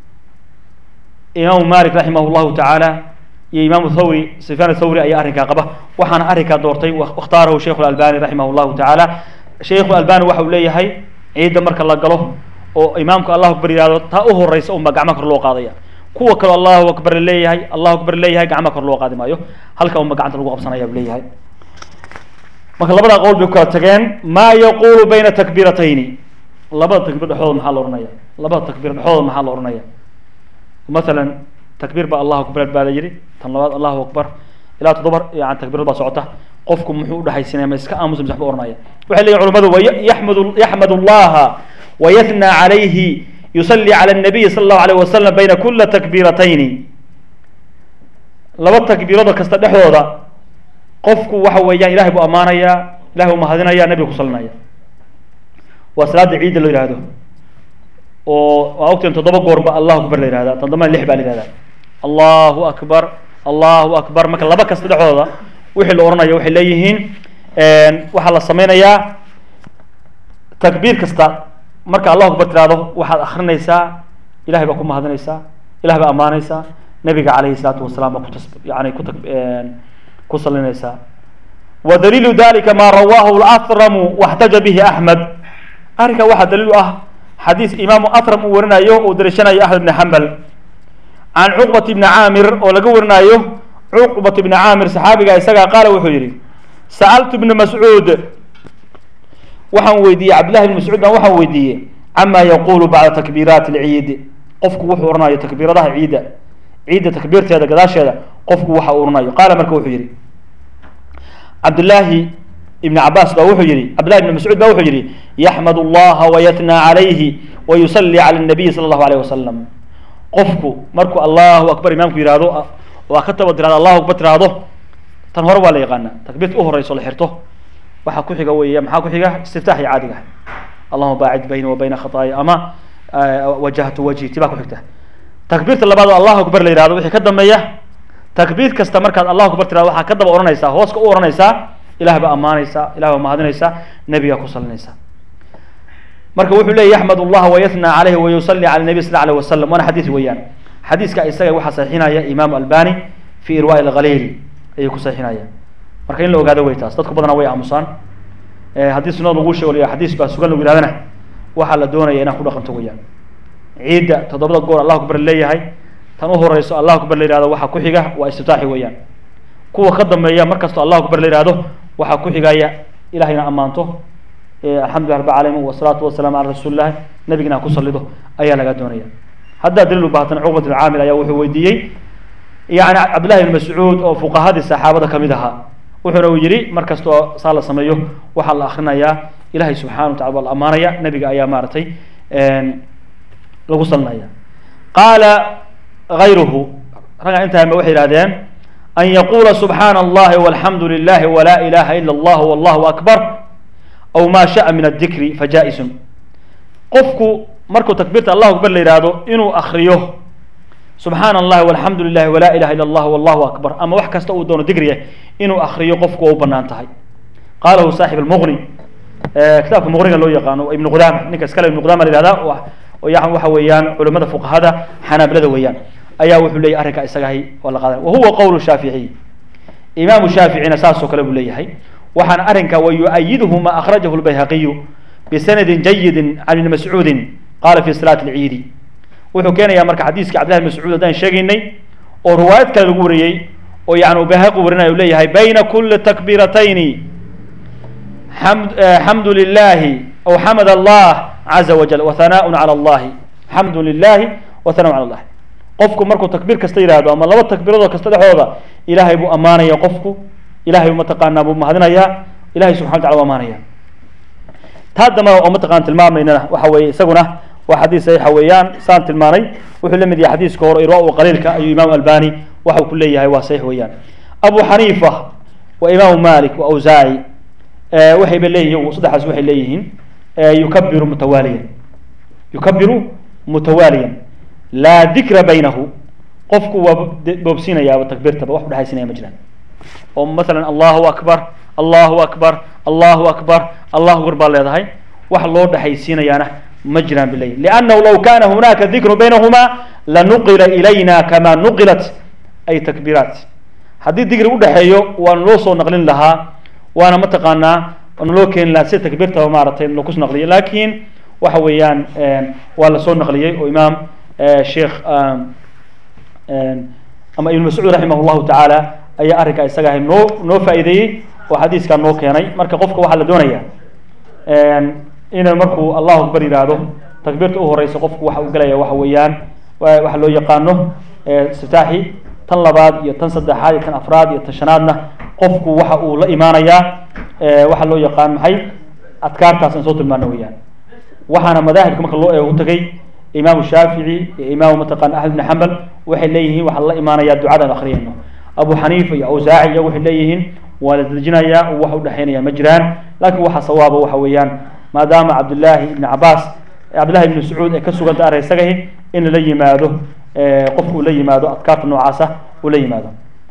imaamu malik raximah llahu tacaala iyo imaamu thawri sufyaan thawri ayaa arrinkaa qaba waxaana arrinkaa doortay wakhtaarahu sheikhu albani raximah llahu tacaala sheikhu albani waxa uu leeyahay ciidda marka la galo oo imaamku allahu akbar yihahdo taa u horeysa unba gacmaha kor loo qaadaya kuwa kaleo allahu akbar leeyahay allahu akbar leeyahay gacmaha kor loo qaadi maayo halka unba gacanta lagu qabsanaya buu leeyahay marka labada qowl bay ku kala tageen maa yaqulu bayna takbiiratayni labada takbiir dhexdooda maxaa la ohanaya labada takbiir dhexdooda maxaa la ohanaya masalan takbiir baa allahu akbar baa la yidhi tan labaad allahu akbar ilaa toddoba yani takbiirad baa socota qofku muxuu udhexaysinaya ma iska aamusa mise waxba ohanaya waxay leeyihin culamadu wayaxmadu yaxmad allaha wayathnى calayhi yusalli cala الnabiyi sala allahu alayh wasalam bayna kula takbiiratayni laba takbiirada kasta dhexdooda qofku waxa weeyaan ilahay buu ammaanaya ilahay buu mahadinaya nebiga ku salinaya waa salaada ciidda loo yihahdo oo waa ogteen toddoba goorba allahu akbar la yihahda toddobana lix baa la yihahda allahu akbar allahu akbar marka laba kasta dhexdooda wixii la ohanaya waxay leeyihiin waxaa la sameynayaa takbiir kasta marka allahu akbar tirahdo waxaad akrinaysaa ilahay baa ku mahadinaysaa ilahay baa ammaanaysaa nabiga calayhi salaatu wasalaam baa kutas yani ku ku salinaysaa wa daliilu dalika ma rawaahu laramu waxtaja bihi axmed arrinkaa waxaa daliil u ah xadiis imaamu atram uu warinayo uu dariishanayo axmed ibni xambal can cuqbat ibni caamir oo laga warinayo cuqbat ibni caamir saxaabiga isagaa qaala wuxuu yihi sa'altu ibna mascuud waxaan weydiiyey cabdillahi ibn mascuud baan waxaan weydiiyey cama yaqulu bacda takbiiraati alciid qofku wuxuu oranayo takbiiradaha ciidda ciidda takbiirteeda gadaasheeda qofku waxa uu oranayo qaala marka wuxuu yihi cabdillaahi ibn cabaas baa wuxuu yihi cabdillahi ibn mascuud baa wuxuu yihi yaxmad allaha wayatnaa calayhi wayusallii cala nabiyi sala allahu alayh wasalam qofku markuu allahu akbar imaamku yihahdo waa ka taba tirahdo allahu akbar tirahdo tan hore waa la yaqaana takbiirta u horeyso la xirto waxaa ku xiga weya maxaa ku xiga istiftaaxi caadiga allahuma baacid bayni wa bayna khataaya ama wajahtu wajhi ti baa ku xigta takbiirta labaad oo allahu akbar la yihahdo wixii ka dambeeya takbiir kasta markaad allahu akbar tirahdo waxaa ka daba ohanaysaa hoos ka u ohanaysaa ilah baa ammaanaysaa ilah baa mahadinaysaa nebigaa ku salinaysaa marka wuxuu leeyay yaxmad allaha wayatnaa calayhi wayusali cala nabi sal alayh wasalam waana xadiis weeyaan xadiiska isaga waxaa saxiixinaya imaamu albani fi irwa lkhaliil ayay ku saxiixinaya marka in la ogaado wey taas dadku badana way aamusaan haddii sunada lagu sheego la xadiis baa sugan lagu yihahdana waxaa la doonaya inaan ku dhaqanto weyaan ciidda toddobada goor allahu akbar leeyahay tan u horeyso allahu akbar la yihahdo waxaa ku xiga waa istiftaaxi weeyaan kuwa ka dambeeya markastoo allahu akbar la yihahdo waxaa ku xigaya ilahayna ammaanto alxamdulilah rab alamiin wasalaatu wasalaamu cala rasuuli illahi nabigina ku salido ayaa laga doonaya haddaa daliil u baahatan cuqbat ibn caamir ayaa wuxuu weydiiyey yani cabdillahi ibn mascuud oo fuqahadii saxaabada kamid ahaa wuxuuna uu yihi mar kastoo saa la sameeyo waxaa la akrinayaa ilahay subxana wa tacala waa la amaanaya nabiga ayaa maaragtay lagu salinaya qaala gayruhu ragga intaama waxay yihahdeen an yaqula subxaana allahi walxamdu lilahi wala ilaha ila allah wallahu akbar aw ma sha'a min adikri fajaa-isun qofku markuu takbiirta allahu akbar la yihahdo inuu akriyo subxaana allahi walxamdu lilahi wala ilaha illa allah wallahu akbar ama wax kasta uu doono digriya inuu akriyo qofku waa u banaan tahay qalahu saaxib almuqni kitaabka muqniga loo yaqaano ibnu qudama ninka iskale ibnu qudama la yihahda yan waxa weeyaan culimada fuqahada xanaabilada weeyaan ayaa wuxuu leeyahy arrinka isagahay waa la qaadan wahuwa qowl shaaficiy imaamu shaaficina saasoo kale buu leeyahay waxaana arrinka wa yu-ayiduhu ma akhrajahu lbayhaqiyu bisanadin jayidin can ibni mascuudin qala fi salaati alciidi wuxuu keenayaa marka xadiiska cabdillahi bn mascuud haddaan sheegaynay oo riwaayad kale lagu wariyey oo yani uu bayhaqi warinaya u leeyahay bayna kuli takbiiratayni xamd xamdu lilahi aw xamad allah caza wajal wahanaaءun calى allahi xamdu lilahi wahanaaun cala allahi qofku markuu takbiir kasta yihahdo ama laba takbiiradoo kasta dhexdooda ilahay buu ammaanaya qofku ilahay bu mataqaanaa buu mahadinayaa ilahay subxana wataala u amaanaya taa damba oo mataqana tilmaamaynana waxa weeye isaguna waa xadiis saxiixa weeyaan saan tilmaanay wuxuu la mid yahay xadiiska hore irwa qaliilka ayuu imaamu albani waxau ku leeyahay waa saxiix weeyaan abu xaniifa wa imaamu malik wa awsaaci waxayba leeyihin saddexaas waxay leeyihiin yukabiru mutawaaliyan yukabiru mutawaaliyan laa dikra baynahu qofku waa boobsiinayaaba takbiirtaba wax udhexaysinaya ma jiraan oo masalan allahu akbar allahu akbar allahu akbar allahu akbar baa leedahay wax loo dhexaysiinayaana ma jiraan ba leeyihin liannahu law kana hunaka dikru baynahuma lanuqila ilayna kama nuqilat ay takbiiraat haddii digri udhexeeyo waana loo soo naqlin lahaa waana mataqaanaa naloo keeni lahaa sida takbiirtaba maaragtay lakus naqliyo lakin waxa weeyaan waa lasoo naqliyey oo imaam sheekh ama ibn mascuud raximah llahu tacaala ayaa arrinkaa isaga ahay noo noo faa'iideeyey oo xadiiskaa noo keenay marka qofka waxaa la doonaya inuu markuu allahu akbar yihahdo takbiirta u horeysa qofku waxa uu gelaya waxa weeyaan waxa loo yaqaano istiftaaxi tan labaad iyo tan saddexaad iyo tan afraad iyo tan shanaadna qofku waxa uu la imaanayaa waxa loo yaqaan maxay adkaartaas aan soo tilmaano weeyaan waxaana madaahibka marka loo eego utagay imaamu shaafici iyo imaamu mataqana axmed ibn xambal waxay leeyihiin waxaa la imaanayaa ducadan akriyayno abu xaniifa iyo awsaaci iyo waxay leeyihiin waa la dejinayaa oo wax udhexaynaya ma jiraan lakin waxa sawaaba waxa weeyaan maadaama cabdillaahi ibn cabaas cabdillahi ibn mascuud ay ka suganta array isagahi in lala yimaado qofku uu la yimaado adkaarta noocaasa uu la yimaado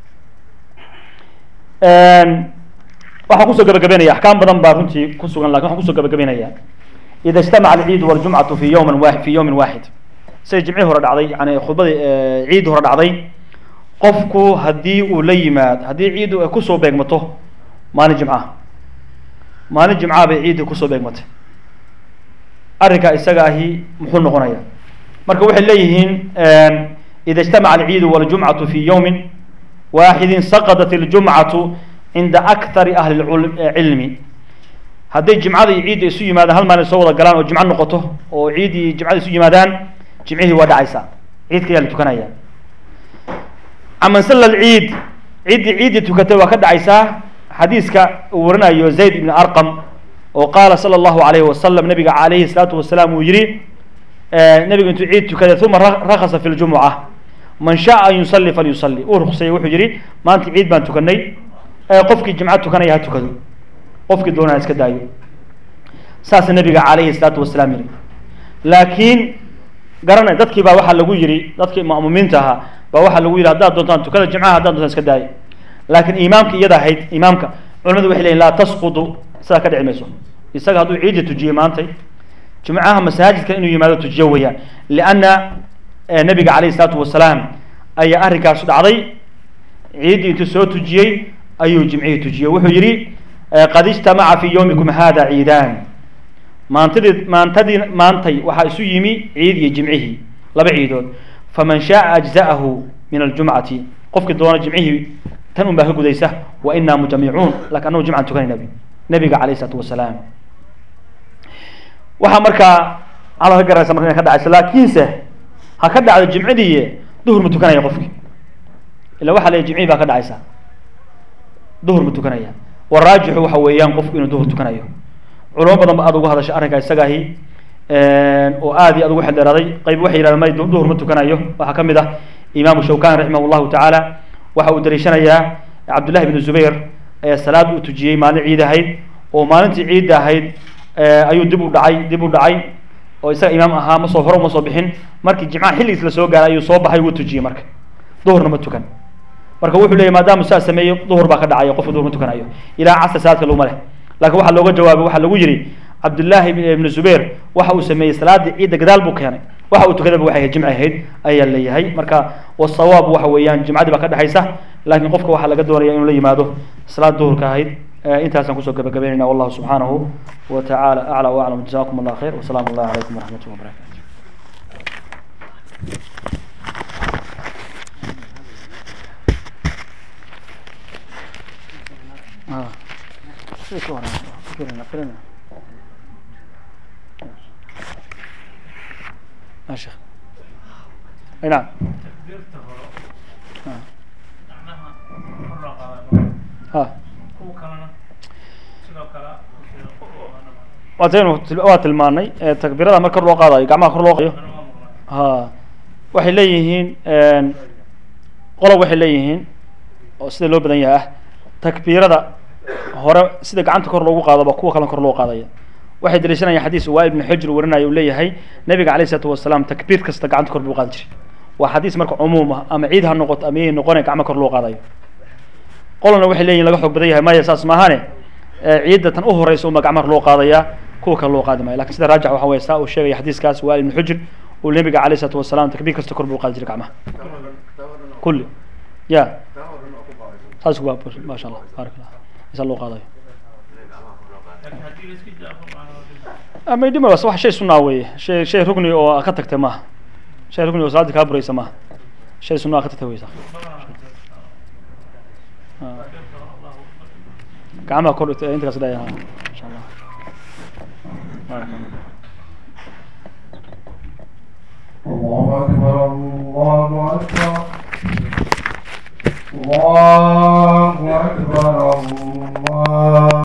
waxaan kusoo gabagabeynaya axkaam badan baa runtii ku sugan lakin waxaan kusoo gabagabeynaya ida ijtamaca alciid waljumcatu fi yawmin wa fi yawmin waaxid siday jimcihii hore dhacday yani khudbadii ciidii hore dhacday qofku haddii uu la yimaado haddii ciiddu ay kusoo beegmato maalin jimcaha maalin jimcaha bay ciiddii kusoo beegmatay arrinkaa isaga ahi muxuu noqonaya marka waxay leeyihiin ida ijtamaca alciidu waljumcatu fi yowmin waaxidin saqadat iljumcatu cinda akthari ahli cilmi hadday jimcada iyo ciidda isu yimaadaan hal maalin soo wada galaan oo jimco noqoto oo ciid iyo jimcada isu yimaadaan jimcihii waa dhacaysaa ciidka ayaa la tukanaya caman salla alciid ciddii ciiddii tukatay waa ka dhacaysaa xadiiska uu warinayo zayd ibn arqam oo qaala sala allahu alayhi wasalam nabiga calayhi salaatu wasalaam uu yihi nabigu intuu ciid tukaday uma rakasa fi ljumuca man shaaa an yusalli falyusalli uu ruqseeyey wuxuu yihi maanta ciid baan tukanay qofkii jimco tukanaya ha tukado qofkii doonaa iska daayo saasa nabiga calayhi salaatu wasalaam yihi laakiin garanay dadkii baa waxaa lagu yihi dadkii ma'muumiinta ahaa baa waxaa lagu yihi haddaad doontaan tukada jimcaha haddaad doontaan iska daayo laakiin imaamka iyada ahayd imaamka culimadu waxay leyihin laa tasqudu sidaa ka dhici mayso isaga hadduu ciidda tujiyey maantay jumcaha masaajidka inuu yimaado tujiyo weeyaan lianna nabiga calayhi salaatu wasalaam ayaa arrinkaas dhacday ciiddii intuu soo tujiyey ayuu jimcihii tujiyey wuxuu yihi qad ijtamaca fi yowmikum hada ciidaan maantadii maantadii maantay waxaa isu yimi ciid iyo jimcihii laba ciidood faman shaaa ajza'ahu min aljumcati qofkii doona jimcihii tan un baa ka gudaysa wa inaa mujamicuun lakin anagu jimcan tukanayna nabiga calayh isalaatu wasalaam waxaa markaa alla ka garanaysa marka inay ka dhacayso laakiinse ha ka dhacdo jimcidii duhur ma tukanaya qofki ila waxa la jimcihii baa ka dhacaysa duhur ma tukanaya waraajixu waxa weeyaan qofku inuu duhur tukanayo culamo badan ba aad uga hadashay arrinkaa isagaahi oo aad iyo aad ugu xeldheeraaday qayb waxay yidhahdeen may duhur ma tukanayo waxaa ka mid ah imaamu shawkani raximah llahu tacaala waxa uu daliishanayaa cabdullahi bnu zubayr ee salaad uu tujiyey maalin ciid ahayd oo maalintii ciidda ahayd ayuu dib u dhacay dib u dhacay oo isaga imaam ahaa ma soo hore uma soo bixin markii jimcaha xilligiis la soo gaaray ayuu soo baxay wuu tujiyey marka duhurna ma tukan marka wuxuu leeyay maadaama saa sameeyo duhur baa ka dhacaya qofka duhur ma tukanayo ilaa casr salaadka laguma leh laakiin waxaa looga jawaabay waxaa lagu yidhi cabdullaahi ibnu zubayr waxa uu sameeyey salaadii ciidda gadaal buu keenay waxa uu tukadaba waxay jimci ahayd ayaa leeyahay marka wasawaab waxa weeyaan jimcadii baa ka dhexaysa laakiin qofka waxaa laga doonaya inuu la yimaado salaad duhurka ahayd intaasaan kusoo gabagabeynayna wallahu subxaanahu wa tacaala aclى waclam jazakum allah khayr wasalaamu allah calaykum waraxmat llah wabarakatu ما شيخ اي نعم ها waataynu waa tilmaanay takbiirada mar kor loo qaadayo gacmaha kor loo qayo ha waxay leeyihiin qolob waxay leeyihiin oo sida loo badan yahay ah takbiirada hore sida gacanta kor loogu qaadaba kuwa kalen kor loo qaadaya waxay daliishanayaan xadiis waa ibnu xujr warinaya uu leeyahay nabiga calayh isalaatu wasalaam takbiir kasta gacanta kor buu qaadi jiray waa xadiis marka cumuum ah ama ciid ha noqoto ama yay noqone gacmo kor loo qaadayo qolana waxay leeyihin laga xoog badan yahay maya saas maahane ciidda tan u horeysa uma gacmaha loo qaadaya kuwa kale loo qaadi maayo lakin sida raajix waxa weye saa uu sheegaya xadiiskaas waa ibnu xujr uu nabiga calayh isalaatu wasalaam takbiir kasta kor buu qaadi jiray gacmaha kulli ya saas waa maasha allah baarak allah isa loo qaadayo ama dhima wax shay sunaa weeye shay shay rugni oo ka tagtay maaha shay rugni oo salaadii kaa buraysa maaha shay sunaa ka tagtay weysa gacmaha kor intaas dhaya insha allah baarak allah الله أكبر الله أكبر الله أكبر الله